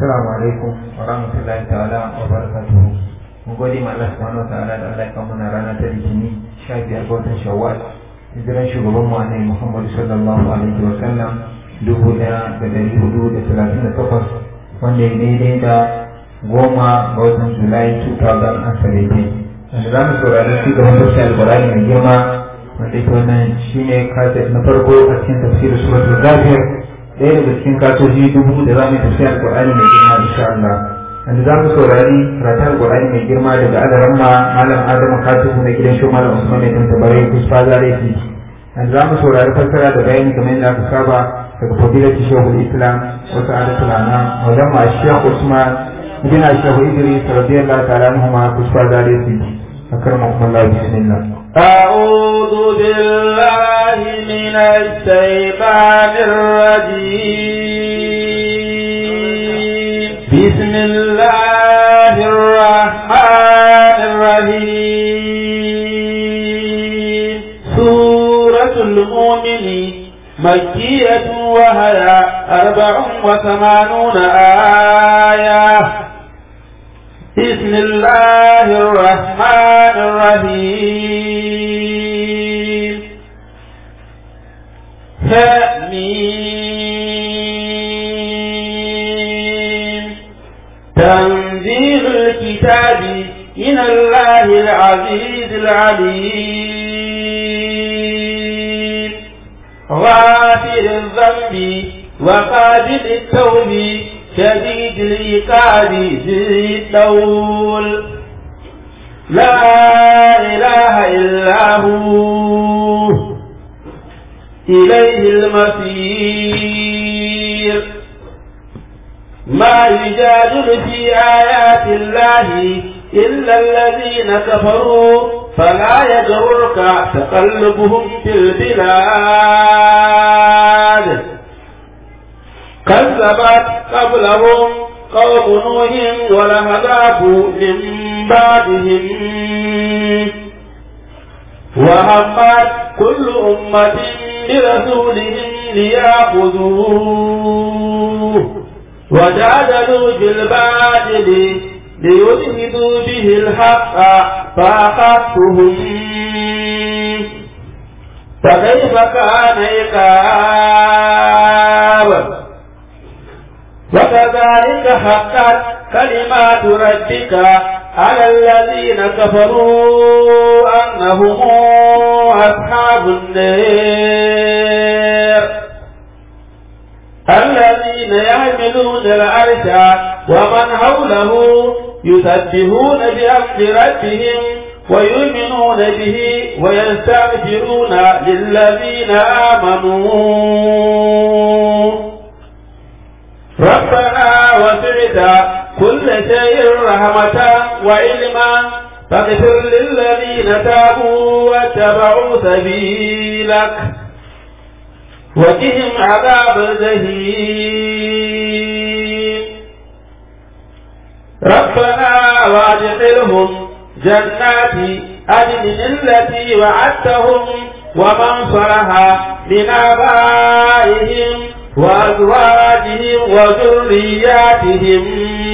Assalamu alaikum wa rahmatullahi ta'ala wa barakatuhu. Mun gode ma Allah subhanahu wa ta'ala da Allah ya kawo mana rana ta Litinin 15 ga watan Shawwal. Hijiran shugaban mu Annabi Muhammad sallallahu alaihi wa sallam dubu ɗaya da ɗari hudu da talatin da takwas wanda ya daidai da goma ga watan Julai 2017. Wanda za mu saurari shi gaban tafsir albarani mai girma wanda ita wannan shine kaset na farko a cikin tafsirin suratul Ghafir ɗaya daga cikin katoji dubu da za mu tafi alƙur'ani mai girma insha Allah wanda za mu saurari karatun alƙur'ani mai girma daga adaran ma malam adamu katibu na gidan shi malam usman mai tanta bare kusfa zare fi wanda za mu saurari fassara da bayani kamar yadda aka saba daga fadilati shehul islam wa sa'adatul anam maulan ma shekh usman ibn shehu idris radiyallahu ta'ala anhu ma kusfa zare fi akramakum Allah bismillah أعوذ بالله من الشيطان الرجيم بسم الله الرحمن الرحيم سورة المؤمن مكية وهي أربع وثمانون آية بسم الله الرحمن الرحيم حميم تنزيل الكتاب من الله العزيز العليم غافر الذنب وقابل التوب شديد العقاب ذي الطول لا إله إلا هو إليه المصير ما يجادل في آيات الله إلا الذين كفروا فلا يغرك تقلبهم في البلاد كذبت قبلهم قوم نوح ولهلاك من بعدهم وهمت كل أمة برسولهم ليأخذوه وجادلوا بالباطل ليدهدوا به الحق فأخذتهم فكيف كان عقاب وكذلك حقت كلمات ربك على الذين كفروا أنهم أصحاب النار الذين يحملون العرش ومن حوله يسبحون بأمر ربهم ويؤمنون به ويستغفرون للذين آمنوا ربنا وسعت كل شيء رحمة وعلما فاغفر للذين تابوا واتبعوا سبيلك وقهم عذاب الجحيم ربنا وادخلهم جنات عدن التي وعدتهم ومن صلح من آبائهم وأزواجهم وذرياتهم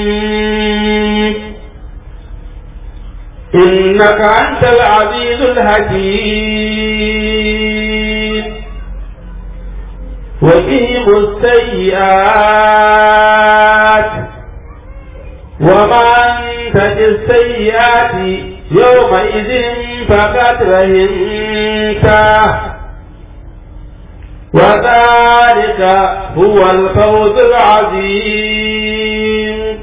إنك أنت العزيز الحكيم وقهم السيئات ومن تج السيئات يومئذ فقد رهنته وذلك هو الفوز العظيم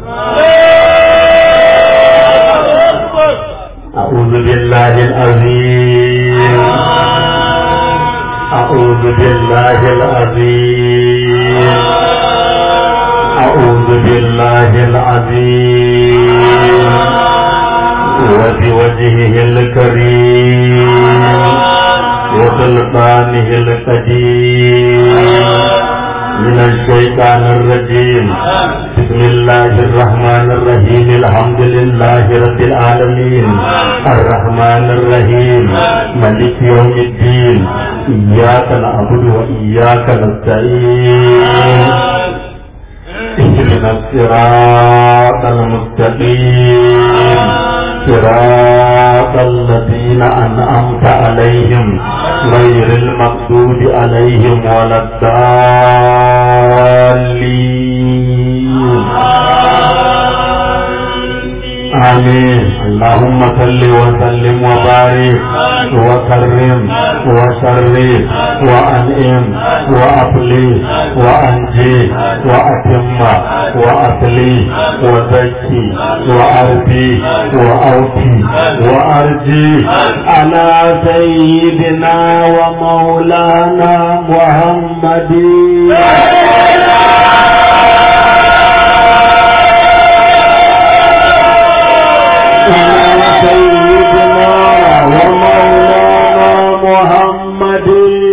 أعوذ بالله العظيم أعوذ بالله العظيم أعوذ بالله العظيم وبوجهه الكريم وسلطانه القديم من الشيطان الرجيم بسم الله الرحمن الرحيم الحمد لله رب العالمين الرحمن الرحيم ملك يوم الدين إياك نعبد وإياك نستعين اهدنا الصراط المستقيم صراط الذين أنعمت عليهم غير المغضوب عليهم ولا الضالين آمين اللهم صل وسلم وبارك وكرم وشرف وأنعم وأفلي وأنجي وأتم وأصلي وزكي وأرضي وأوفي وأرجي على سيدنا ومولانا محمد سيدنا ومولانا محمد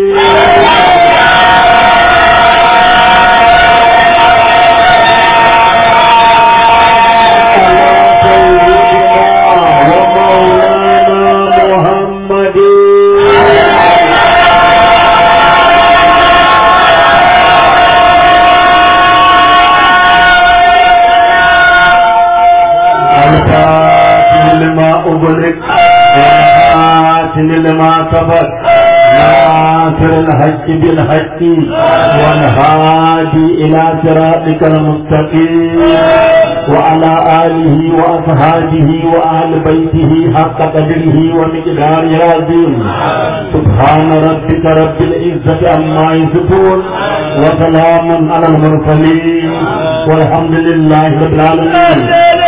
ومولانا محمد الفاتح لما أغلق والخاتم لما سبق ناصر الحج بالحج والهادي إلى صراطك المستقيم وعلى آله وأصحابه وأهل بيته حق قدره ومقداره العظيم سبحان ربك رب العزة عما يصفون وسلام على المرسلين والحمد لله رب العالمين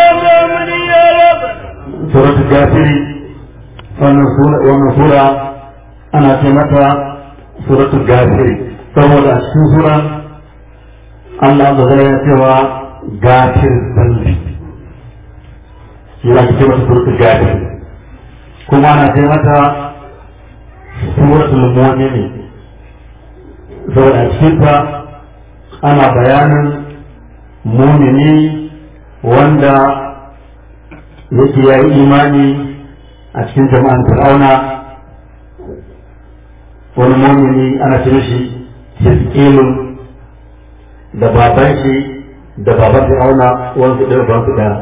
سورة الكافر wannan sura ana ce mata suratul gafiri saboda a cikin sura Allah da zai cewa gafir zambi shi za ki ce mata suratul gafiri kuma ana ce mata suratul mu'mini saboda a cikin ta ana bayanin mumini wanda yake ya yi imani a cikin jama'an fir'auna wani mumini ana ce shi hiskilun da baban shi da baban fir'auna wani su ɗaya su ɗaya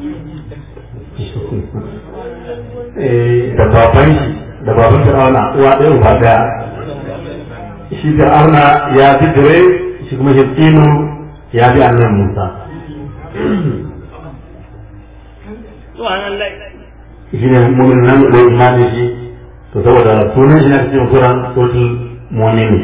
da baban shi da baban fir'auna uwa ɗaya uba ɗaya shi fir'auna ya fi dire shi kuma hiskilu ya fi annan musa shi ne mumin nan da imani shi to saboda sunan shi na cikin kuran sotul mu'mini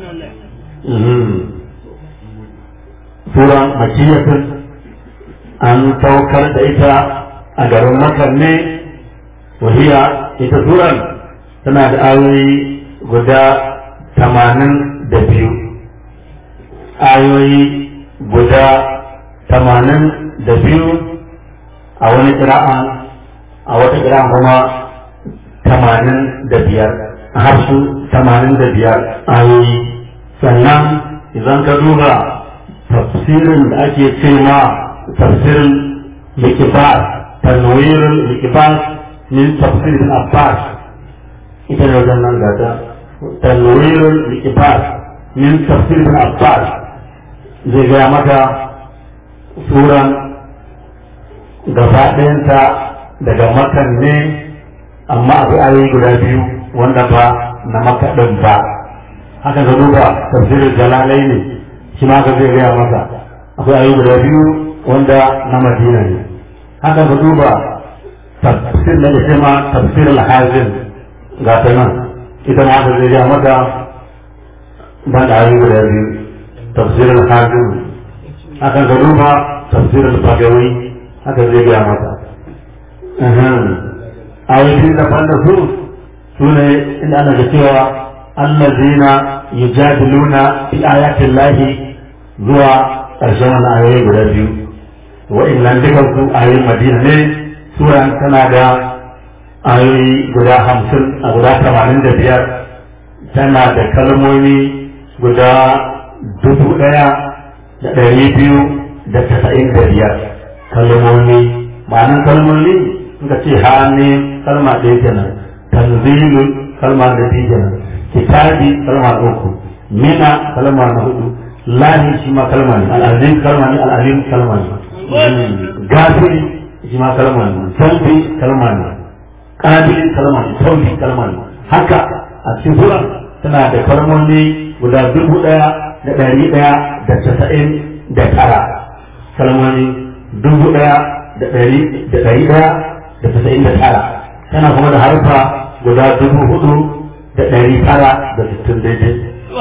sura makiyatun an saukar da ita a garin makar ne wahiya ita suran tana da ayoyi guda tamanin da biyu ayoyi guda tamanin da biyu a wani kira'a a wata kira kuma tamanin da biyar har su tamanin da biyar ayoyi sannan idan ka duba tafsirin da ake ce ma tafsirin likibar tanwirin likibar min tafsirin abbas ita ne wajen nan gata tanwirin likibar min tafsirin abbas zai gaya maka suran gaba ɗayanta daga makan ne amma akwai ayoyi guda biyu wanda ba na makaɗin ba haka ga duba tafsirin jalalai ne shi ma ka zai gaya masa akwai ayoyi guda biyu wanda na madina ne haka ga duba tafsir da ke ma tafsir al-hazin ga ta nan ita ma haka zai gaya maka ban da ayoyi guda biyu tafsir al-hazin haka ga duba tafsir al-bagawi haka zai gaya maka ayoyin da da su su ne inda ana da cewa allazina yujadiluna fi ayatin lahi zuwa ƙarshen wannan ayoyi guda biyu wa'annan dukan su ayoyin madina ne suran tana da ayoyi guda hamsin a guda tamanin da biyar tana da kalmomi guda dubu ɗaya da ɗari biyu da tasa'in da biyar kalmomi ma'anin kalmomi suka ce hannu kalma ɗaya kenan tanzilu kalma da biyu kenan kitabi kalma uku mina kalma na hudu lahi shi ma kalma ne al'azim kalma ne al'alim kalma ne gafiri shi ma kalma ne taubi kalma ne qabil kalma ne taubi kalma ne haka a cikin sura tana da kalmomi guda dubu daya da ɗari daya da casa'in da tara kalmomi dubu daya da ɗari da ɗari daya da casa'in da tara tana kuma da harfa guda dubu hudu da ɗari tara da sittin daidai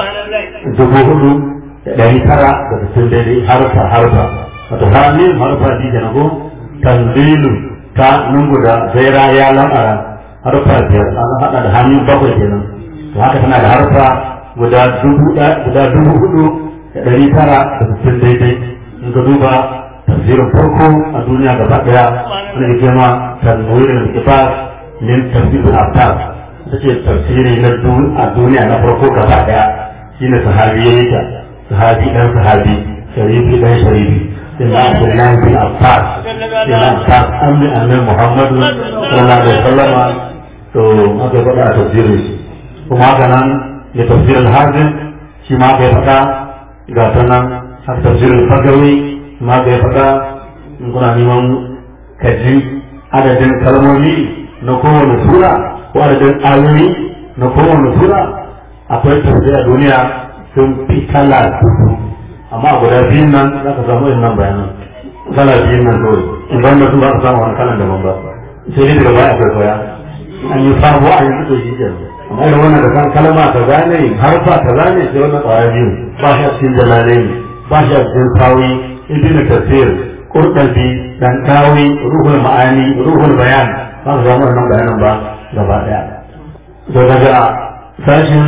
dubu hudu da ɗari tara da sittin daidai harfa harfa wato hamim harfa ji da nago tanzilu ta nun guda zaira ya lamara harfa biyar an haɗa da hannun bakwai kenan to haka tana da harfa guda dubu guda dubu hudu da ɗari tara da sittin daidai in ka duba tafsirin farko a duniya gaba ɗaya wani ke ma tanwirin kifas min tafsirin aftar ta ce tafsiri na a duniya na farko gaba ɗaya shine sahabi ya yi ta sahabi ɗan sahabi sharifi ɗan sharifi سيدنا عبد الله بن عباس سيدنا عباس أمن أمن محمد صلى الله عليه وسلم تو هذا بقى تفسير kuma haka nan ya tafsirin harbin shi ma bai faɗa ga ta nan har tafsirin fagawi ma bai faɗa in kuna neman kaji adadin kalmomi na kowane sura ko adadin ayoyi na kowane sura akwai tafsir a duniya sun fi kala dubu amma guda biyun nan za ka samu irin nan bayanan kala biyun nan kawai in ban da su ba ka samu wani kalan daban ba sai dai daga baya akwai koya an yi sabo a yanzu to shi ke amma irin wannan da kan kalma ta gane harfa ta gane sai wannan kwaya biyu ba shi a cikin jalalai ba shi a cikin sawi ibn tafsir qurtubi dan tawi ruhul ma'ani ruhul bayan ba ka samu wannan bayanan ba gaba daya to daga sashin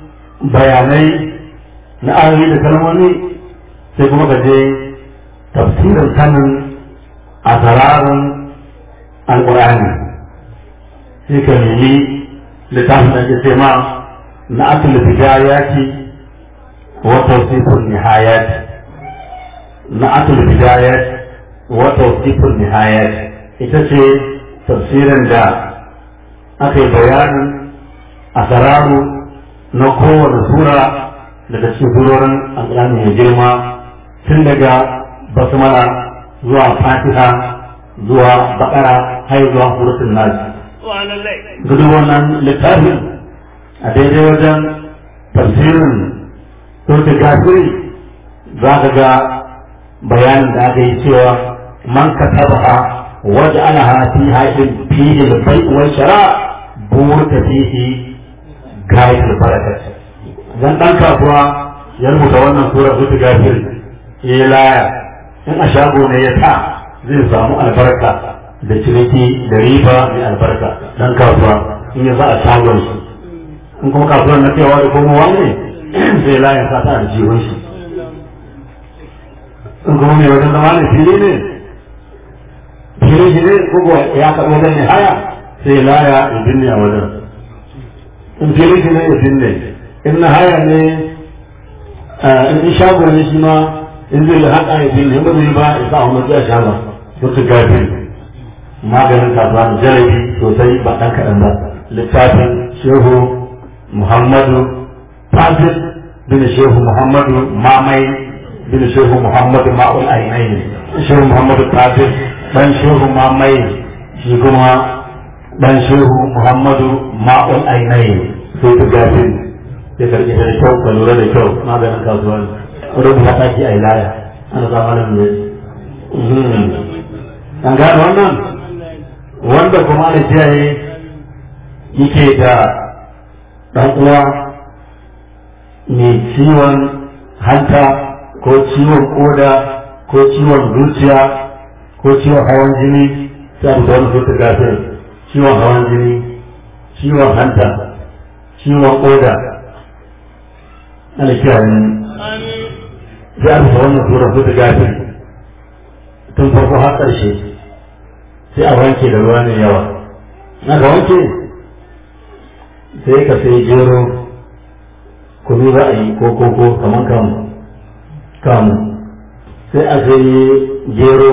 bayanai na ayoyi da kalmomi sai kuma ka je tafsirin sanin a sararin alƙur'ani sai ka nemi littafin da ke ce ma na asul bidayati wa tawsifun nihayat na asul bidayat wa tawsifun nihayat ita ce tafsirin da aka yi bayanin asararu na kowane sura daga cikin surorin alƙur'ani mai girma tun daga basmala zuwa fatiha zuwa bakara har zuwa suratul nas gudu wannan littafin a daidai wajen tafsirin suratul gafiri za ka ga bayanin da aka yi cewa man katabaha waj'alaha fi haidin fihi al-bai' wal shara burka fihi gayatul barakat dan dan kasuwa ya rubuta wannan sura suratul gafiri ya laya in a shago ne ya sa zai samu albarka da ciniki da riba mai albarka dan kasuwa in ya sa a shagon shi in kuma kasuwan na cewa da kuma wani zai layin sa ta da jiwon shi in kuma mai wajen zama ne fili ne fili shi ne kuma ya karɓi wajen ne haya sai laya ya binne a wajen in fili shi ne ya binne in na haya ne in shago ne shi ma in zai da haɗa ya bin ba zai ba ya sa wani ya sha ba wata gafi maganin kasuwa da jarabi sosai ba ɗan kaɗan ba littafin shehu muhammadu fasir bin shehu muhammadu mamai bin shehu muhammadu ma'ul ainihi shehu muhammadu fasir ɗan shehu mamai shi kuma ɗan shehu muhammadu ma'ul ainihi sai ta gafi ya karɓi da kyau ka lura da kyau maganin kasuwa rubuta taki a ilaya ana zamanin ne an gano wannan wanda kuma da kiyaye yake da ɗan uwa mai ciwon hanta ko ciwon koda ko ciwon zuciya ko ciwon hawan jini sai abu wani su gafir ciwon hawan jini ciwon hanta ciwon koda ana kiyaye sai aka sa wannan sura su gafir tun farko har ƙarshe sai a wanke da ruwa mai yawa na ka wanke sai ka sai gero kunu za a yi ko koko kamar kamu kamu sai a sai gero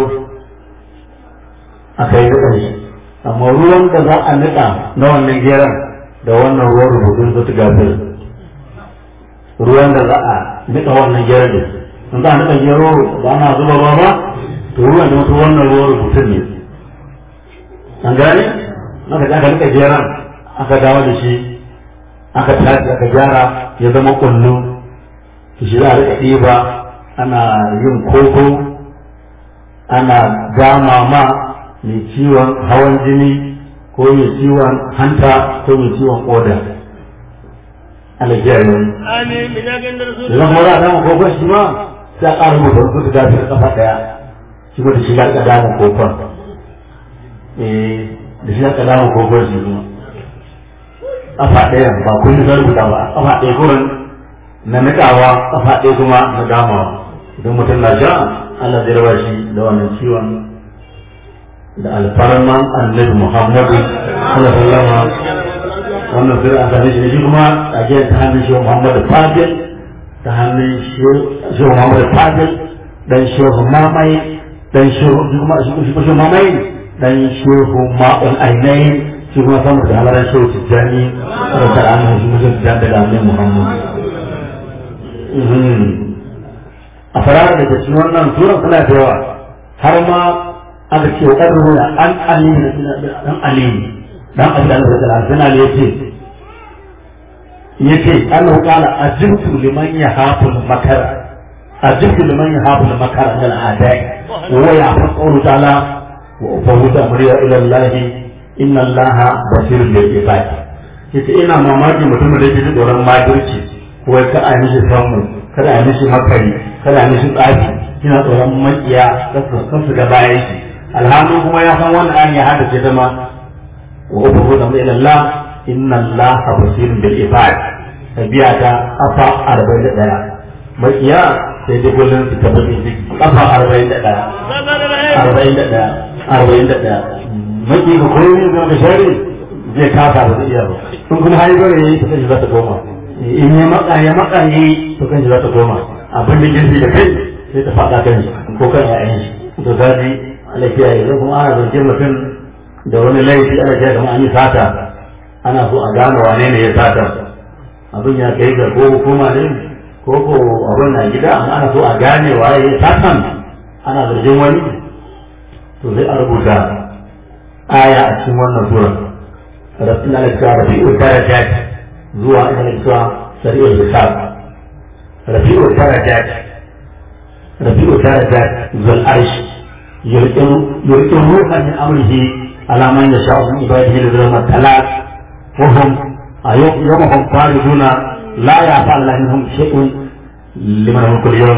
a kai da shi amma ruwan da za a niƙa na wannan geron da wannan ruwan rubutun su gafir ruwan da za a nika wannan gero ne in za a nika gero ba ana zuba ba ba to ruwan da mutu wannan ruwan rubutun ne an gane aka aka nika geron aka dawo da shi aka tashi aka gyara ya zama kullu to shi za a rika ɗiba ana yin koko ana gama ma mai ciwon hawan jini ko mai ciwon hanta ko mai ciwon koda ana kiyaye wani amin min yakin da rasul idan kuma za a samu kokon shi ma sai a ƙara mutu wasu da dafi da kafa ɗaya shi ma da shi ga ƙadamun kokon eh da shi ga ƙadamun kokon shi kuma kafa ɗaya ba kun zan rubuta ba kafa ɗaya gurin na nikawa kafa ɗaya kuma na damawa idan mutum na sha Allah zai raba shi da wannan ciwon da alfarman annabi Muhammadu sallallahu alaihi wasallam wannan sai a same shi shi kuma a jiya ta hannun shi Muhammadu Fadil ta hannun shi Muhammadu Fadil dan shehu mamai dan shehu kuma shi shehu mamai dan shehu ma'ul ainihin shi kuma samu da halarar shehu tijjani da ta annabi shi mutum tijjani daga annabi Muhammadu a farar da cikin wannan suran suna da yawa har ma aka ce wa ƙarfi da an aliyu dan aliyu dan abin da Allah ta suna ne yace yace Allah qala ajibtu liman yahafu al-makara ajibtu liman yahafu al-makara min al-a'da'i wa ya'fu qawlu ta'ala wa ufawwidu amri ila Allah inna Allah basirun bil ibad yace ina mamaki mutumin da yake tsoron makirci ko ka a mishi samu kada a mishi makari kada a mishi tsafi ina tsoron makiya kasu su ga bayan shi alhamdu kuma ya san wannan an ya hada ce zama wa ubudu da ila Allah inna Allah basirun bil ibad tabiya ta afa 41 makiya sai dai kullun su tabbata shi afa 41 41 41 maki ko koyi ne ga shari zai kasa ba zai iya ba in kuma har gore yayi ta sai za ta koma in ya maka ya maka yi to kan za ta koma abin da jinsi da kai sai ta faɗa kan shi ko kan ya'yan shi to gaji lafiya yanzu kuma ana zance mutum da wani laifi ana jiya kamar an yi sata ana so a gane wane ne ya sata abin ya kai ga ko hukuma ne ko ko abin na gida amma ana so a gane waye ya satan ana zargin wani to sai a rubuta aya a cikin wannan sura rasul Allah ya rabi'u darajat zuwa ina cewa sari'ul hisab rabi'u darajat rabi'u darajat zal arsh يلقي روحا من امره على من يشاء من عباده لذرهم الثلاث وهم يوم هم خالدون لا يعفى الله منهم شيء لمن هم كل يوم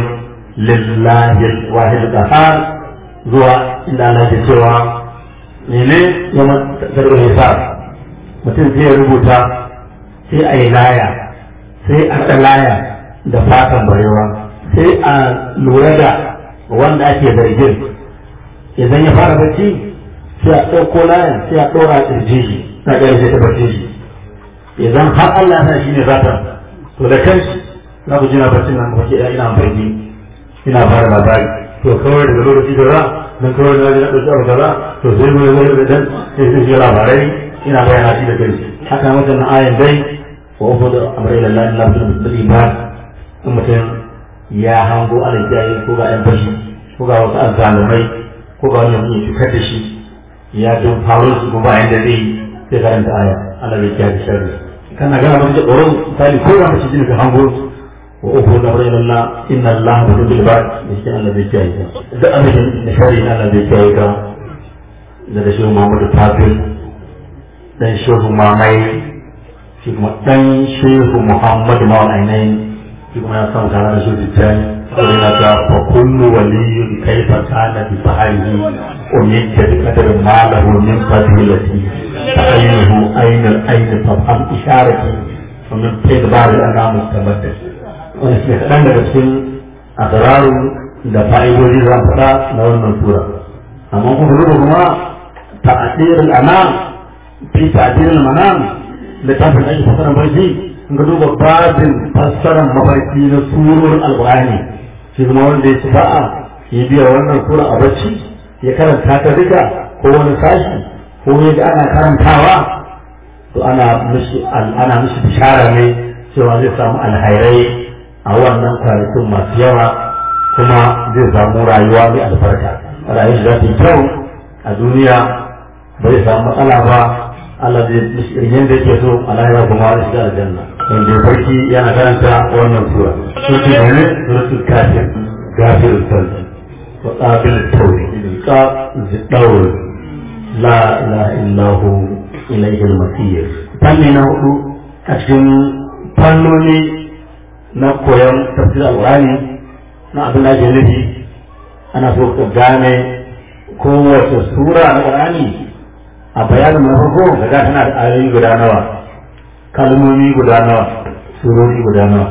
لله الواحد القهار zuwa inda Allah ke cewa mene yawan zargin hisab mutum zai rubuta sai a yi laya sai a laya da fatan barewa sai a lura da wanda ake zargin idan ya fara bacci sai a ɗauko layan sai a ɗora ƙirji shi na ƙarshe ta bacci shi idan har Allah na shi ne zata to da kanshi na ku jina bacci nan kuma ina amfani ina fara labari to kawai daga lokaci da za dan kawai na ji na ɗauki abu kaza to sai mu zai da dan sai sai shi labarai ina bayana shi da kanshi haka mutum na ayan dai wa ufu da amrai lillahi la bil iman in mutum ya hango alaƙiyayi ko ga ƴan fashi ko ga wasu azzalumai ko ga wani mutum cutar da shi ya don faru su kuma bayan da zai sai karanta aya Allah zai kiyaye sharri kana gana mutum da tsoron misali ko da mutum ka hango wa uku da bayan Allah inna Allah bi kulli ba'd shi Allah zai kiyaye ka da abin da sharri Allah zai kiyaye ka da da shehu Muhammad Tafil dan shehu Mamai shi kuma dan shehu Muhammad Mawal Ainain shi kuma ya san kana da shehu Tijjani فإنك فكل ولي كيف كان بفعله أميت بقدر ما له من فضيلتي فعينه أين الأين فافهم إشارتي ومن بين بعض الأنام مستمد ونسمع كلام cikin أسرار da fa'idoji za mu faɗa na wannan sura amma kuma rubu kuma ta'adir al-anam fi ta'adir al-manam littafin ake fasara barci in ga duba babin fassarar mafarki na surorin alƙur'ani shi kuma wanda ya ci ba'a ya biya wannan sura a bacci ya karanta ta duka ko wani sashi ko ya ga ana karantawa to ana mishi ana mishi bishara ne cewa zai samu alhairai a a wannan kwanakin masu yawa kuma zai samu rayuwa mai albarka rayuwar za ta yi kyau a duniya ba zai samu matsala ba Allah zai irin yadda yake so a lahira kuma da shiga aljanna wanda ya farki yana karanta wannan sura sura ne suratul kafir gafirul tawbah wa qabil tawbah ka zidawr la ilaha illahu ilayhi al-masir fanni na hudu a cikin fannoni na koyon tafsir al-qur'ani na abin da ake nufi ana so ka gane kowace sura na qur'ani a bayanin na farko kaga tana da ayoyi guda nawa kalmomi guda nawa surori guda nawa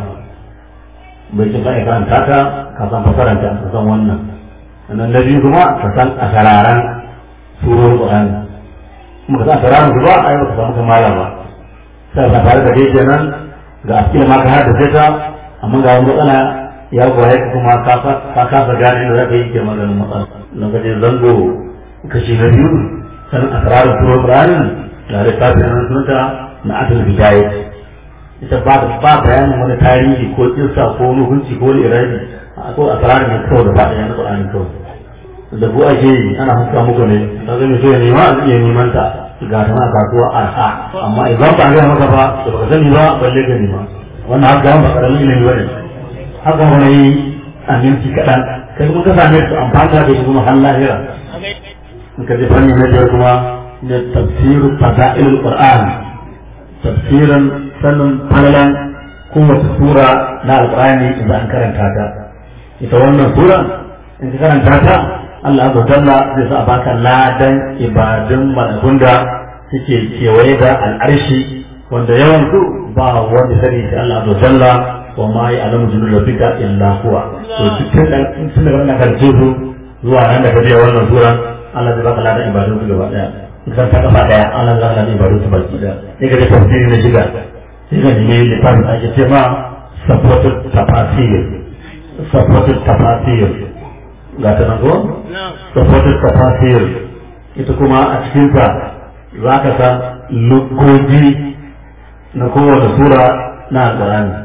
bai ci kai kan taka ka san fasaranta ka san wannan sannan na biyu kuma ka san asararan surorin qur'ani kuma ka san asararan su ba a yau ka samu kamala ba sai ka tare da dai kenan ga askila ma ka har da sai ta amma ga wani matsala ya goye ka kuma ka kasa gane da zaka yi ke maganin matsala lokacin zango kashi na biyu sanin asrarin turo Qur'anin da littafin nan sunta na adal bidaya ita ba da ba bayanin wani tarihi ko kissa ko wani hukunci ko wani iradi ko asrarin ne kawai da ba da yana Qur'anin kawai da bu ake yi ana huska muku ne da zai mai so ya nema a iya neman ta ga ta na kasuwa arha amma idan ba ga maka ba da baka sani ba balle ka nema wannan haka ba karamin ilimi bane haka wani aminci kaɗan kai kuma ka same su amfani da shi kuma har lahira muka ji fanni na biyar kuma da tafsirin fada'il qur'an tafsirin sanin falalan kowace sura na alqur'ani idan an karanta ta ita wannan sura in ka karanta ta Allah azza jalla zai sa baka ladan ibadun malakun da suke kewaye da al'arshi wanda yawan su ba wanda sani sai Allah azza jalla wa ma ya'lamu junuda rabbika illa huwa to dukkan dan sun daga wannan karce su zuwa nan da kaje wannan sura Allah zai baka ladan ibadun su gaba daya idan ta kafa daya Allah zai baka ladan ibadun su baki daya sai ka da tafsiri na shiga sai ka nemi littafin ake ce ma supported tafasir supported tafasir ga ta nan ko supported tafasir ita kuma a cikin ta za ka san lugoji na kowace sura na alƙur'ani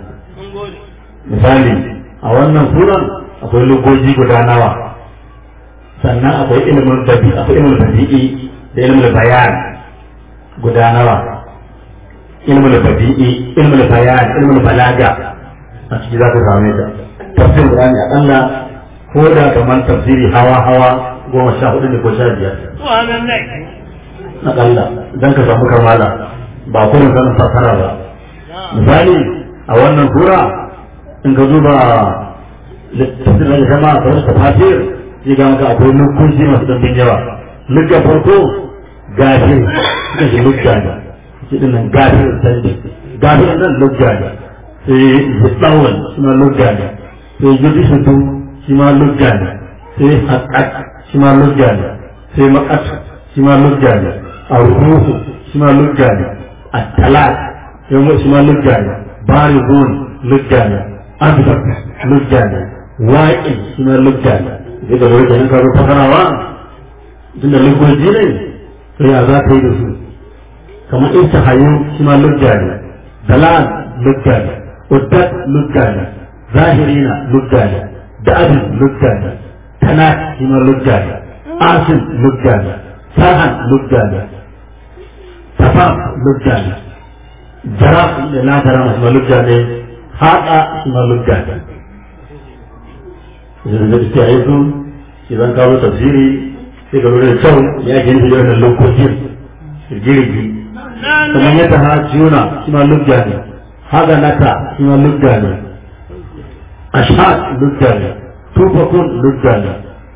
misali a wannan suran akwai lugoji guda nawa sannan akwai ilimin dabi akwai ilimin dabi'i da ilimin bayan guda nawa ilimin dabi'i ilimin bayan ilimin balaga a ciki za ka same ta tafsir Qur'ani akalla ko da kamar tafsiri hawa hawa goma sha hudu ne ko sha biyar akalla dan ka samu kamala ba kuma sanin fasara ba misali a wannan sura in ka zuba tafsir da jama'a ta wasu tafasir sai ga maka akwai nukunci masu ɗanbin yawa lugga farko gafir suka shi lugga ne shi ɗin nan gafir sandi gafir nan lugga ne sai ziɗawar shi ma lugga ne sai yudi shutu shi ma lugga ne sai haƙaƙ shi ma lugga ne sai maƙat shi ma lugga ne arruhu shi ma lugga ne at-talaq shi ma lugga ne barizun lugga ne abdab lugga ne waƙi shi ma lugga ne daga lokacin ka zo fasarawa tunda lugoji ne to ya za ka yi da su kamar in hayu shi ma lugga ne dalal lugga ne uddat lugga ne zahirina lugga ne da'abin lugga ne tana shi ma lugga ne asin lugga ne sahan lugga ne tafaf lugga ne jaraf da na jarama shi ma lugga ne haɗa shi ma lugga ne yanzu da suke haifu idan kawo tafsiri sai ka lura da kyau ya ke nufi da lokacin girgi kamar yadda ha juna shi ma lugga ne haga naka shi ma lugga ne ashad lugga ne tufakun lugga ne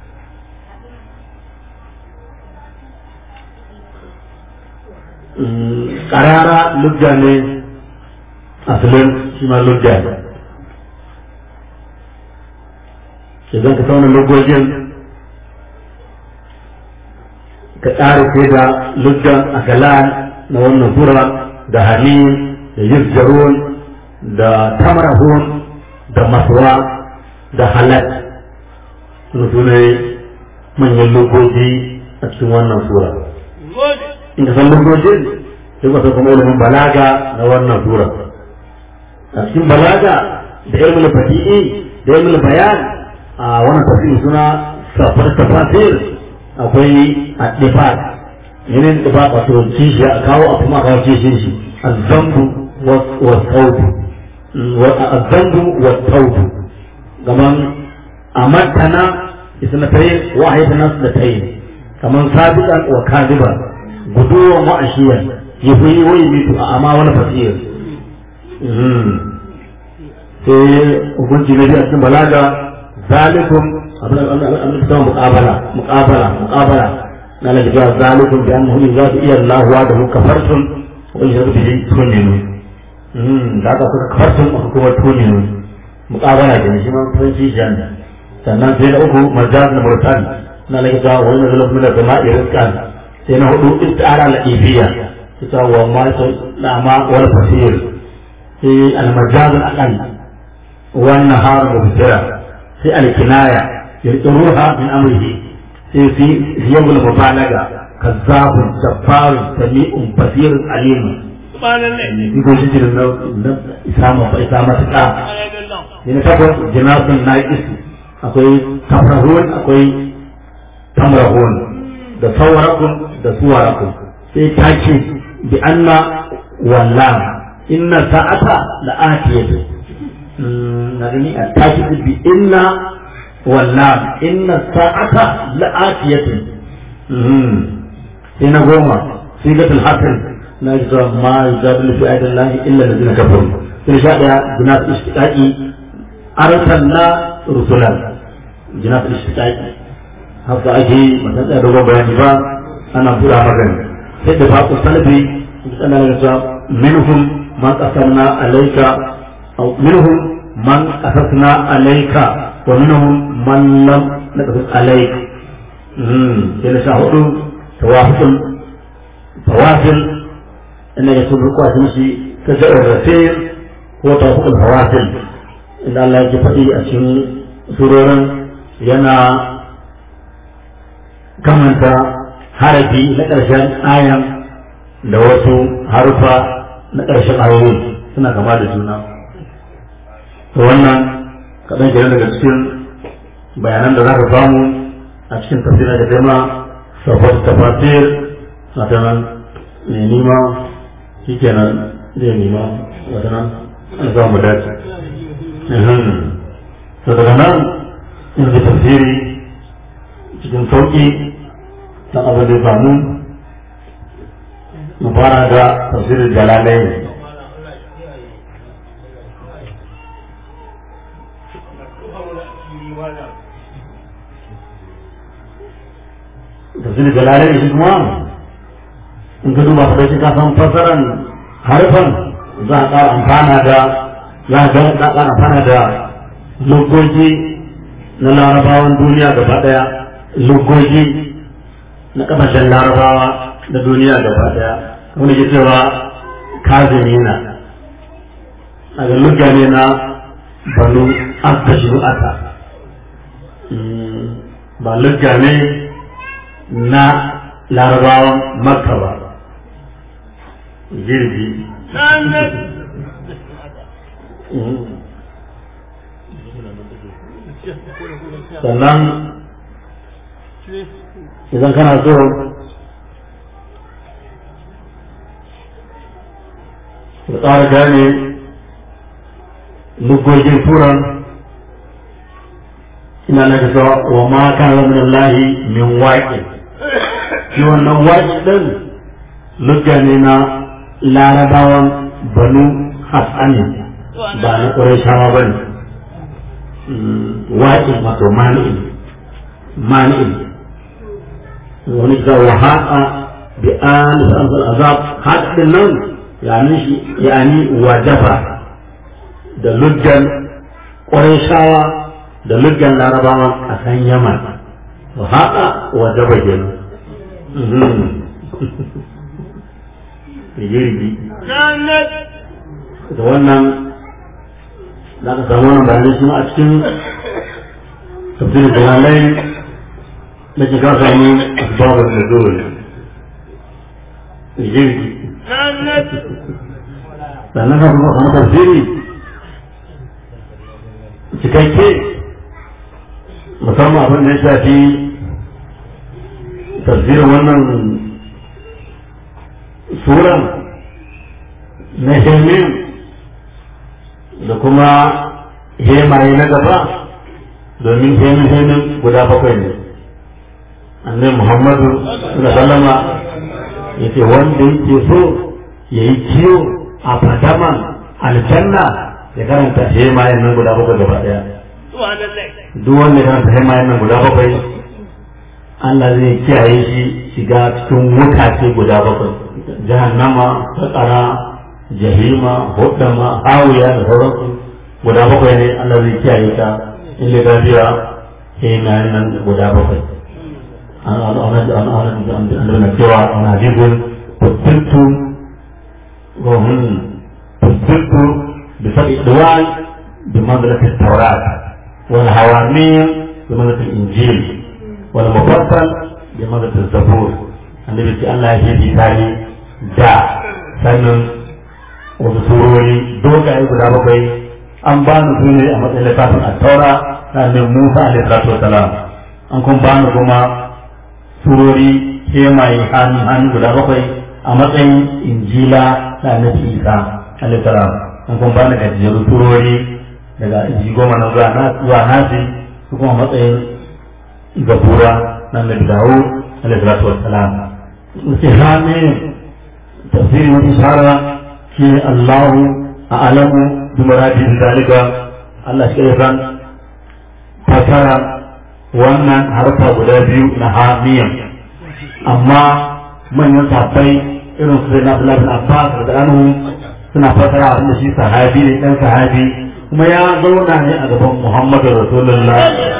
karara lugga ne asalin shi ma lugga ne idan ka sauna lugogin ka ƙara sai da luggan akalan na wannan sura da hamim da yusjarun da tamarahun da maswa da halak suna sune manyan lugogi a cikin wannan sura in ka san lugogin sai ka san kuma ilimin balaga na wannan sura a cikin balaga da ilmul badi'i da ilmul bayan a wannan tafsiri suna safar tafasir akwai addifat yanayin da ba wato kishi a kawo a kuma kawo kishin shi azzambu wa taubu azzambu wa taubu gaman amatana isnatayn wa haydana isnatayn kaman sabiqan wa kadiban guduwan wa ashiyan yafi wai mitu a amma wani fasir sai hukunci na biyu a cikin balaga zalikum abin da ta muqabala muqabala muqabala na la jiga zalikum bi annahu idza iya Allah wa da kafartum wa idza bihi tuninu mm da ka kuka kafartum ko kuma tuninu muqabala da shi ma fanci jan sannan sai na uku majaz na murtal na la jiga wa inna lillahi min as-sama'i rizqan sai na hudu istara la ibiya ita wa ma la ma wal fasir sai al-majaz al-aqal والنهار مبصرا في الكناية يذكروها من أمره في في يوم المبالغة كذاب جبار سميع بصير عليم يقول شجر إسامة إسامة تقع يعني تقول جناس ناقص أقول تفرهون أقول تمرهون da saurakun da suwarakun sai ta ce bi anna wallam inna sa'ata la'atiyatu نغني التاكد بإن واللام إن الساعة لآتية هنا قوما صيغة الحسن نجد ما يجادل في آيات الله إلا الذين كفروا ترجع جنات اشتقاقي أرسلنا رسلا جنات اشتقاقي haka ake matan da dogon bayani ba ana buɗa magana sai da faƙo salafi ana da minhum ma qasamna alayka أو منهم من قصصنا عليك ومنهم من لم نقصص عليك إلى شاهد توافق فواصل أن يكون ركوع تمشي تجأ الرسيل هو توافق الفواصل إن الله يجفئي أشين سرورا ينا kamanta harafi na ƙarshen ayan da wasu harufa na ƙarshen ayoyi suna kama da juna to wannan kaɗan kenan daga cikin bayanan da za ka samu a cikin tafsirin da tema safar tafasir na ta nan mai nima shi kenan zai nima wata nan an za mu dace to daga nan in zai tafsiri cikin sauƙi ta abin da samu mu fara da tafsirin jalalai tafsir jalalai shi kuma in ka duba ka ka san fasaran harfan za a ƙara amfana da za a ƙara amfana da logoji na larabawan duniya gaba ɗaya logoji na ƙasashen larabawa da duniya gaba ɗaya wanda ke cewa kazimina a ga lugga ne na banu astashiru'ata ba lugga ne na larabawan makka ba jirgi sannan idan kana so ka tsara gane lugogin turan ina na ga wa ma kana min Allah min waqi shi wannan waqi din lugga ne na larabawan banu hasani ba na qurayshawa bane waqi wato mani'in mani'in wani ga waha'a bi an azab hadin nan yani shi yani wajaba da luggan qurayshawa da luggan larabawa a kan yaman wa haka wa daba kenan girgi da wannan za ka samu wannan bayanai shi a cikin tafsirin bayanai da ke ka samu asbabar da dole girgi sannan ka kuma samu tafsiri cikakke musamman abin da ya shafi tafsirin wannan suran na hemin da kuma hemaye na gaba domin hemin hemin guda bakwai ne annai muhammadu sallama ya ce wanda yake so ya yi kiyo a fadaman aljanna ya karanta hemayen nan guda bakwai gaba daya duk wanda ya karanta hemayen nan guda bakwai Allah zai kiyaye shi shiga cikin wutace guda bakwai jahannama fakara jahima hudama hawiya da sauransu guda bakwai ne Allah zai kiyaye ta in da gafiya hemayen nan guda bakwai ana cewa ana hadisun fuskirtu وهم تصدق بسبع دوال بمنزلة التوراة والهوامير بمنزلة الإنجيل والمفصل بمنزلة الزبور النبي صلى الله عليه وسلم دا sannan wasu surori dogaye guda bakwai an ba ni su ne a matsayin littafin a taura na annabi Musa alaihi salatu wasalam an kuma ba ni kuma surori kemaye hannu hannu guda bakwai a matsayin injila na annabi isa alaihissalam an kuma bani gajiyar turori daga inji goma na zuwa nasi su kuma matsayin zabura na annabi dawo alaihissalatu wassalam wace hame tafsiri wani shara shi allahu a alamu bi muradin zalika allah shi san fasara wannan harfa guda biyu na hamiyan amma manyan safai irin su na Abdullah bin Abbas da anhu suna fasara abin da shi sahabi ne dan sahabi kuma ya zauna ne a gaban Muhammadu Rasulullah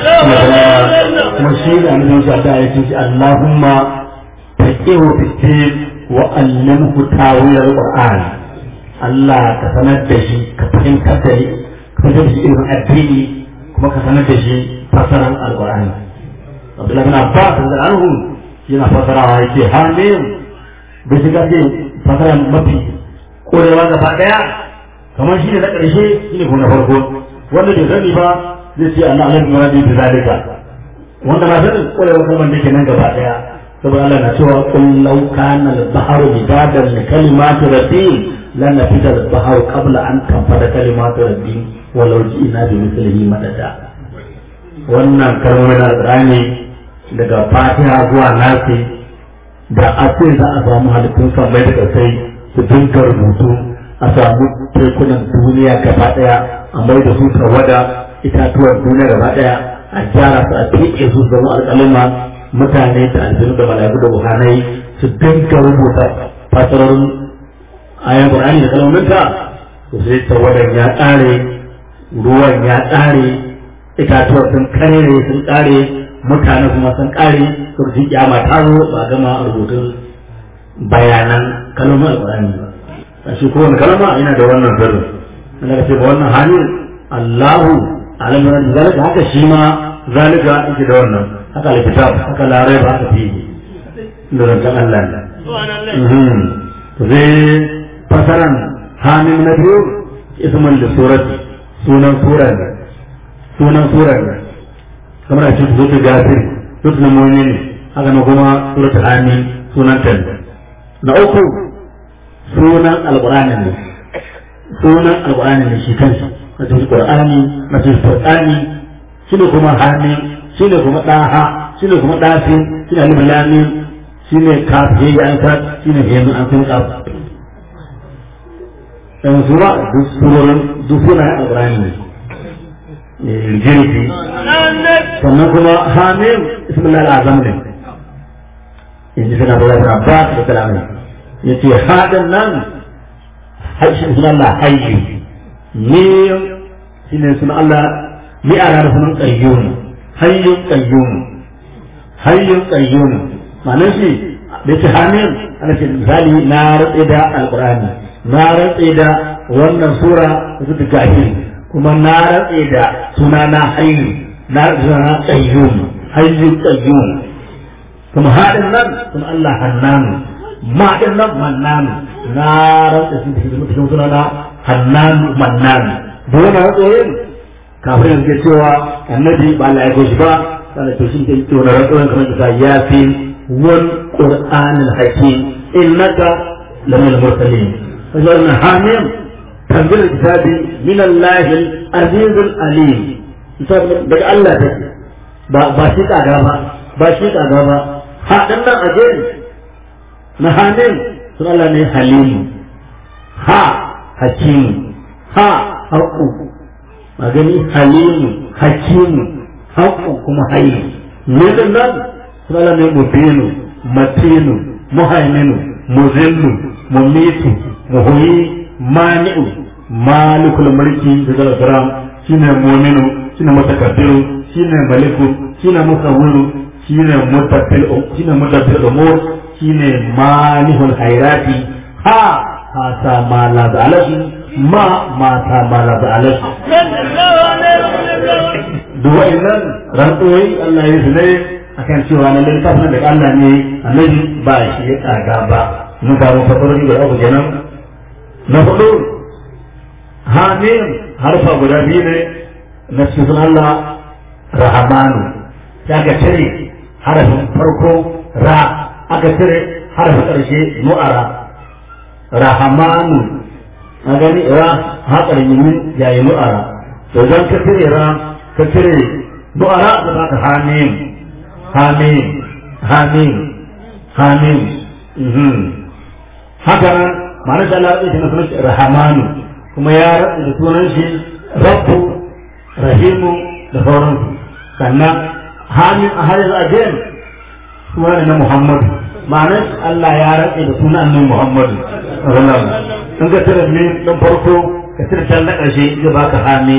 kuma shi da annabi shi da ya ce Allahumma faqihu fi wa allimhu tawil al-Qur'an Allah ka sanar da shi ka fahimtar da shi ka fahimtar da shi irin addini kuma ka sanar da shi fasaran al-Qur'ani Abdullah bin Abbas da anhu yana fasarawa yake hamim bai shiga ce fasara mafi korewa gaba daya kamar shi ne na ƙarshe shi ne kuma na farko wanda bai sani ba zai ce Allah alaihi wa sallam bi zalika wanda na sani korewa kalmar da ke nan gaba daya saboda Allah na cewa qul law kana al-bahru midadan li kalimati rabbi lan nafida al-bahru qabla an tanfada kalimatu rabbi walau ji'na bi mithlihi madada wannan kalmomin al-Qur'ani daga Fatiha zuwa Nasi da a ce za a samu halittun samai da kasai su dinka rubutu a samu tekunan duniya gaba daya a mai da su tawada itatuwan duniya gaba daya a gyara su a tiƙe su zama alƙalima mutane da aljanu da mala'iku da buhanai su dinka rubuta fasarorin ayan qur'ani da kalmominta to sai tawadan ya ƙare ruwan ya ƙare itatuwan sun kare sun ƙare mutane kuma sun kare surjin kiyama ta zo ba gama rubutun bayanan kalmar alƙur'ani ba shi ko wani kalma yana da wannan sirrin Allah ce ba wannan halin Allahu alamu da zalika haka shi ma zalika yake da wannan haka alkitab haka larai ba haka fi da rantan Allah ne to zai fasaran hamim na biyu isman da surati sunan sura ne sunan sura ne kamar a cikin zuwa gafir zuwa na mu'min haka na kuma suratul amin sunan ta na uku sunan alqur'ani ne sunan alqur'ani ne shi kansa na cikin qur'ani na cikin qur'ani shine kuma hamim shine kuma daha shine kuma dafin shine alif lam mim shine kaf he an ka shine he an sun kaf dan sura duk surorin duk sunan alqur'ani ne jirgi sannan kuma hamim ismillah al'azam ne in ji suna bala abbas da kalamai ya ce haɗin nan harshen suna Allah hayyu ne shi ne suna Allah ni a ranar sunan ƙayyum hayyun ƙayyum hayyun ƙayyum ma'anar shi da ce hamim ana ce misali na ratse da alƙur'ani na ratse da wannan sura da su gafi kuma na ratse da suna na hayyu na zana qayyum hayyu qayyum kuma haɗin nan kuma Allah hannanu ma din nan mannanu na rantsa shi da cikin suna na hannanu mannanu dole na tsoyin kafin yanzu ke cewa annabi ba Allah ya aiko shi ba sannan to shi ke cewa na rantsuwan kamar isa yasin wal qur'anil hakim innaka lamin mursalin wajen hamim tanzil kitabi min Allah al-aziz al-alim daga Allah take ba ba shi kaga ba ba shi kaga ba ha dan nan aje na hamim sun Allah ne halimu ha hakimu ha haqqu magani halimu hakimu haqqu kuma hayyu ne dan nan sun Allah ne mubinu matinu muhaiminu muzillu mumitu muhuyi mani'u malikul mulki da zalgaram shine mu'minu shine mutakabbiru shine maliku shine musawwiru shine mutaffil shine mutaffil umur shine malihul khairati ha ha ta ma la zalashi ma ma ta ma la zalashi duk wa'annan rantsuwai Allah ya zune akan cewa na littafin da Allah ne annabi ba shi ya tsaga ba mun samu fasarori da abu kenan na hudu hamim harfa guda biyu ne na cikin Allah rahamanu ya ka cire harafin farko ra aka cire harafin ƙarshe nu'ara rahamanu a gani ra haƙar yimin yayi nu'ara to zan ka cire ra ka cire nu'ara da za ka hamim hamim hamim hamim haka nan ma'anar da Allah ya sunan shi rahamanu kuma ya rabu da sunan shi rabbu rahimu da sauransu sannan hamin a har yanzu again suna ne na muhammadu ma'anar Allah ya rabu da sunan annabi muhammadu in ka tira ne dan farko ka tira can na ƙarshe zai baka hami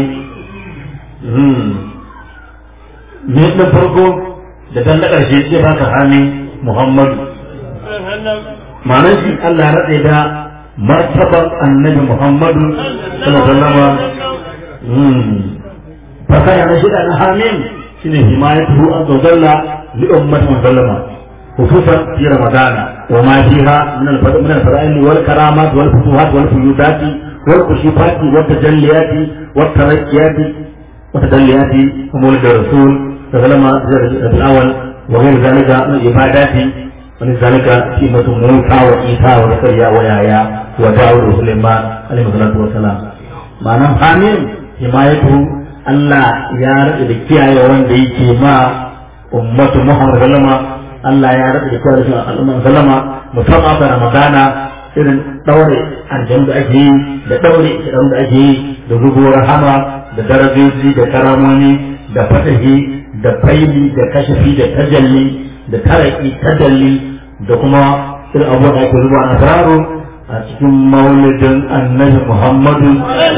ne dan farko da dan na ƙarshe zai baka hami muhammadu ma'anar shi Allah ya rabu da martabar annabi Muhammadu sallallahu alaihi fasaya na shida na hamim shine himayatuhu azza wa jalla li ummati musallama خصوصا في رمضان وما فيها من من الفضائل والكرامات والفتوحات والفيوضات والكشوفات والتجليات والترقيات وتجليات مولد الرسول صلى الله عليه وسلم الاول وغير ذلك من العبادات ولذلك قيمة موسى وعيسى وزكريا ويحيى وداود وسليمان عليه الصلاة والسلام معنى حامل حمايته Allah ya rage da kiyaye wanda yake ma ummatu Muhammad sallama Allah ya rage da kiyaye shi al'umman sallama musamman da Ramadana irin daure aljanna da ake yi da daure idan da ake yi da zubo rahama da darajoji da karamoni da fatahi da faili da kashafi da tajalli da taraki tadalli da kuma irin abubuwa da ake zuba a asararu a cikin maulidin annabi muhammadu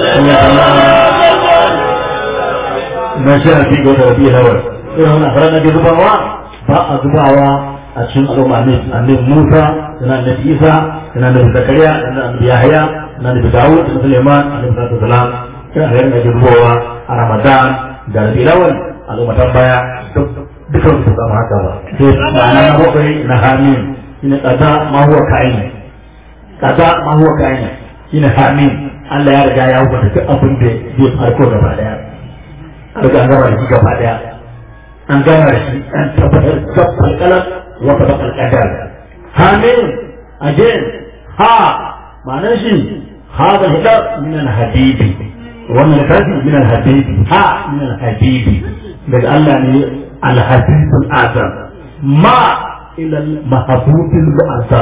na sha fi ga wata rabi hawar irin wani asarar da ke zubawa ba a zubawa a cikin al'umma annabi musa da annabi isa da annabi zakariya da annabi yahaya da annabi dawud da suleiman alaihi salatu wasalam irin asarar da ke zubawa a ramadan da rabi lawal al'ummatan baya dukan su kama haka ba sai ma'ana na bakwai na hamin shine kaza ma huwa ka'in kaza ma huwa ka'in shine hamin Allah ya riga ya hukunta duk abin da zai farko gaba daya an riga an gama da shi gaba daya an gama da shi an tabbatar gabbal kalam wa tabaqal qadar hamin again ha ma'anar shi هذا الهدى من الحبيب wannan littafi min al-habibi ha min al-habibi daga Allah ne al-habib al-azam ma ila al-mahbub al-azam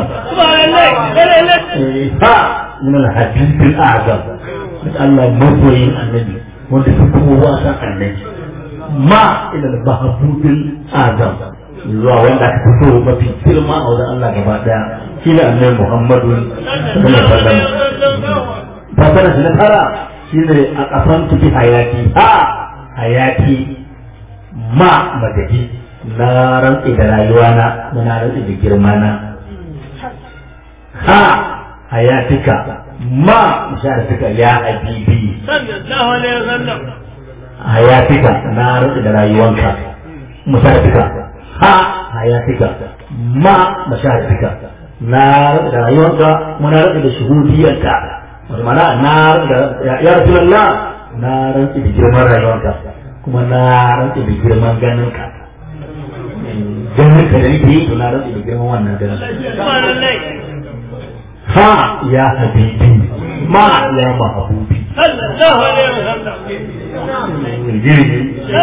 ha min al-habib al-azam daga Allah masoyin annabi wanda su kowa san annabi ma ila al-mahbub al-azam zuwa wanda aka fito mafi girma a wajen Allah gaba daya shi ne annabi Muhammadu sallallahu alaihi wasallam fasara na tara shi ne a ƙasan tuki hayati ha hayati ma madadi na rantsi da rayuwa na na rantsi da girma na ha hayatika ma musharatuka ya habibi sallallahu alaihi wasallam hayatika na rantsi da rayuwanka musharatuka ha hayatika ma musharatuka na rantsi da rayuwanka muna rantsi da shuhudiyarka mana na ya rasulullah na rantsi da girman rayuwarka kuma na rantsi da girman ganinka ganin ka da nake yi to na rantsi da girman wannan ganin subhanallah ha ya habibi ma ya mahabubi sallallahu alaihi wasallam jirgi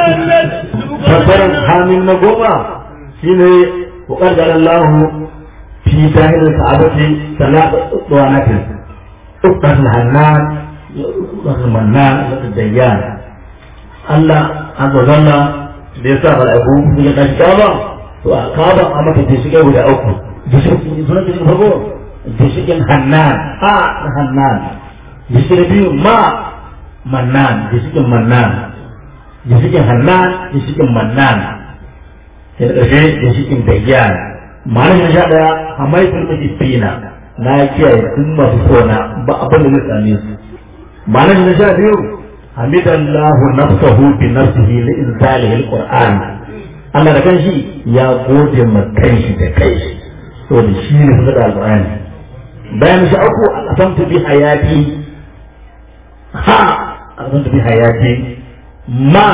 fassarar hamin na goma shine wakar da Allah fi zahirin ka'abati salatu tsawanatin ukar hannan ukar mannan ukar dayyan Allah azza zalla da ya sa mala'iku ya tashi kaba to a kaba a mata da shige guda uku da shi sunan da farko da shigin hannan ha na hannan da shi biyu ma mannan da shigin mannan gishikin hannan gishikin mannan sai da ƙarshe gishikin dayyan ma'anar sha ɗaya hamaifin majifina na kiyaye duk masu sona ba abin da zai same su ma'anar na sha biyu hamidallahu nafsahu bi nafsihi li inzalihi alquran Allah da kanshi ya gode ma kanshi da kai saboda shi ne suka da alqur'ani bayan sha uku aqsamtu bi hayati ha aqsamtu bi hayati ما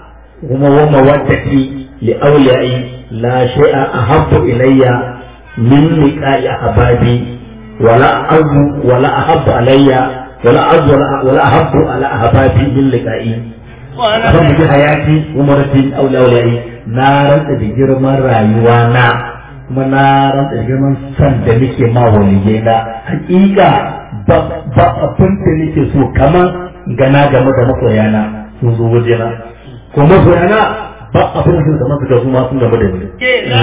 ومودتي لأوليائي لا شيء أحب إلي من لقاء أحبابي ولا أعز ولا أحب علي ولا أعز ولا, ولا أحب على أحبابي من لقائي أحب بحياتي ومرتي أولي أوليائي نارا تجرم رايوانا kuma na rantsa da girman san da nake ma waliyai na hakika ba abin da nake so kamar gana game da masoyana sun zo waje na ko masoyana ba abin da suka masa su ma sun gaba da ni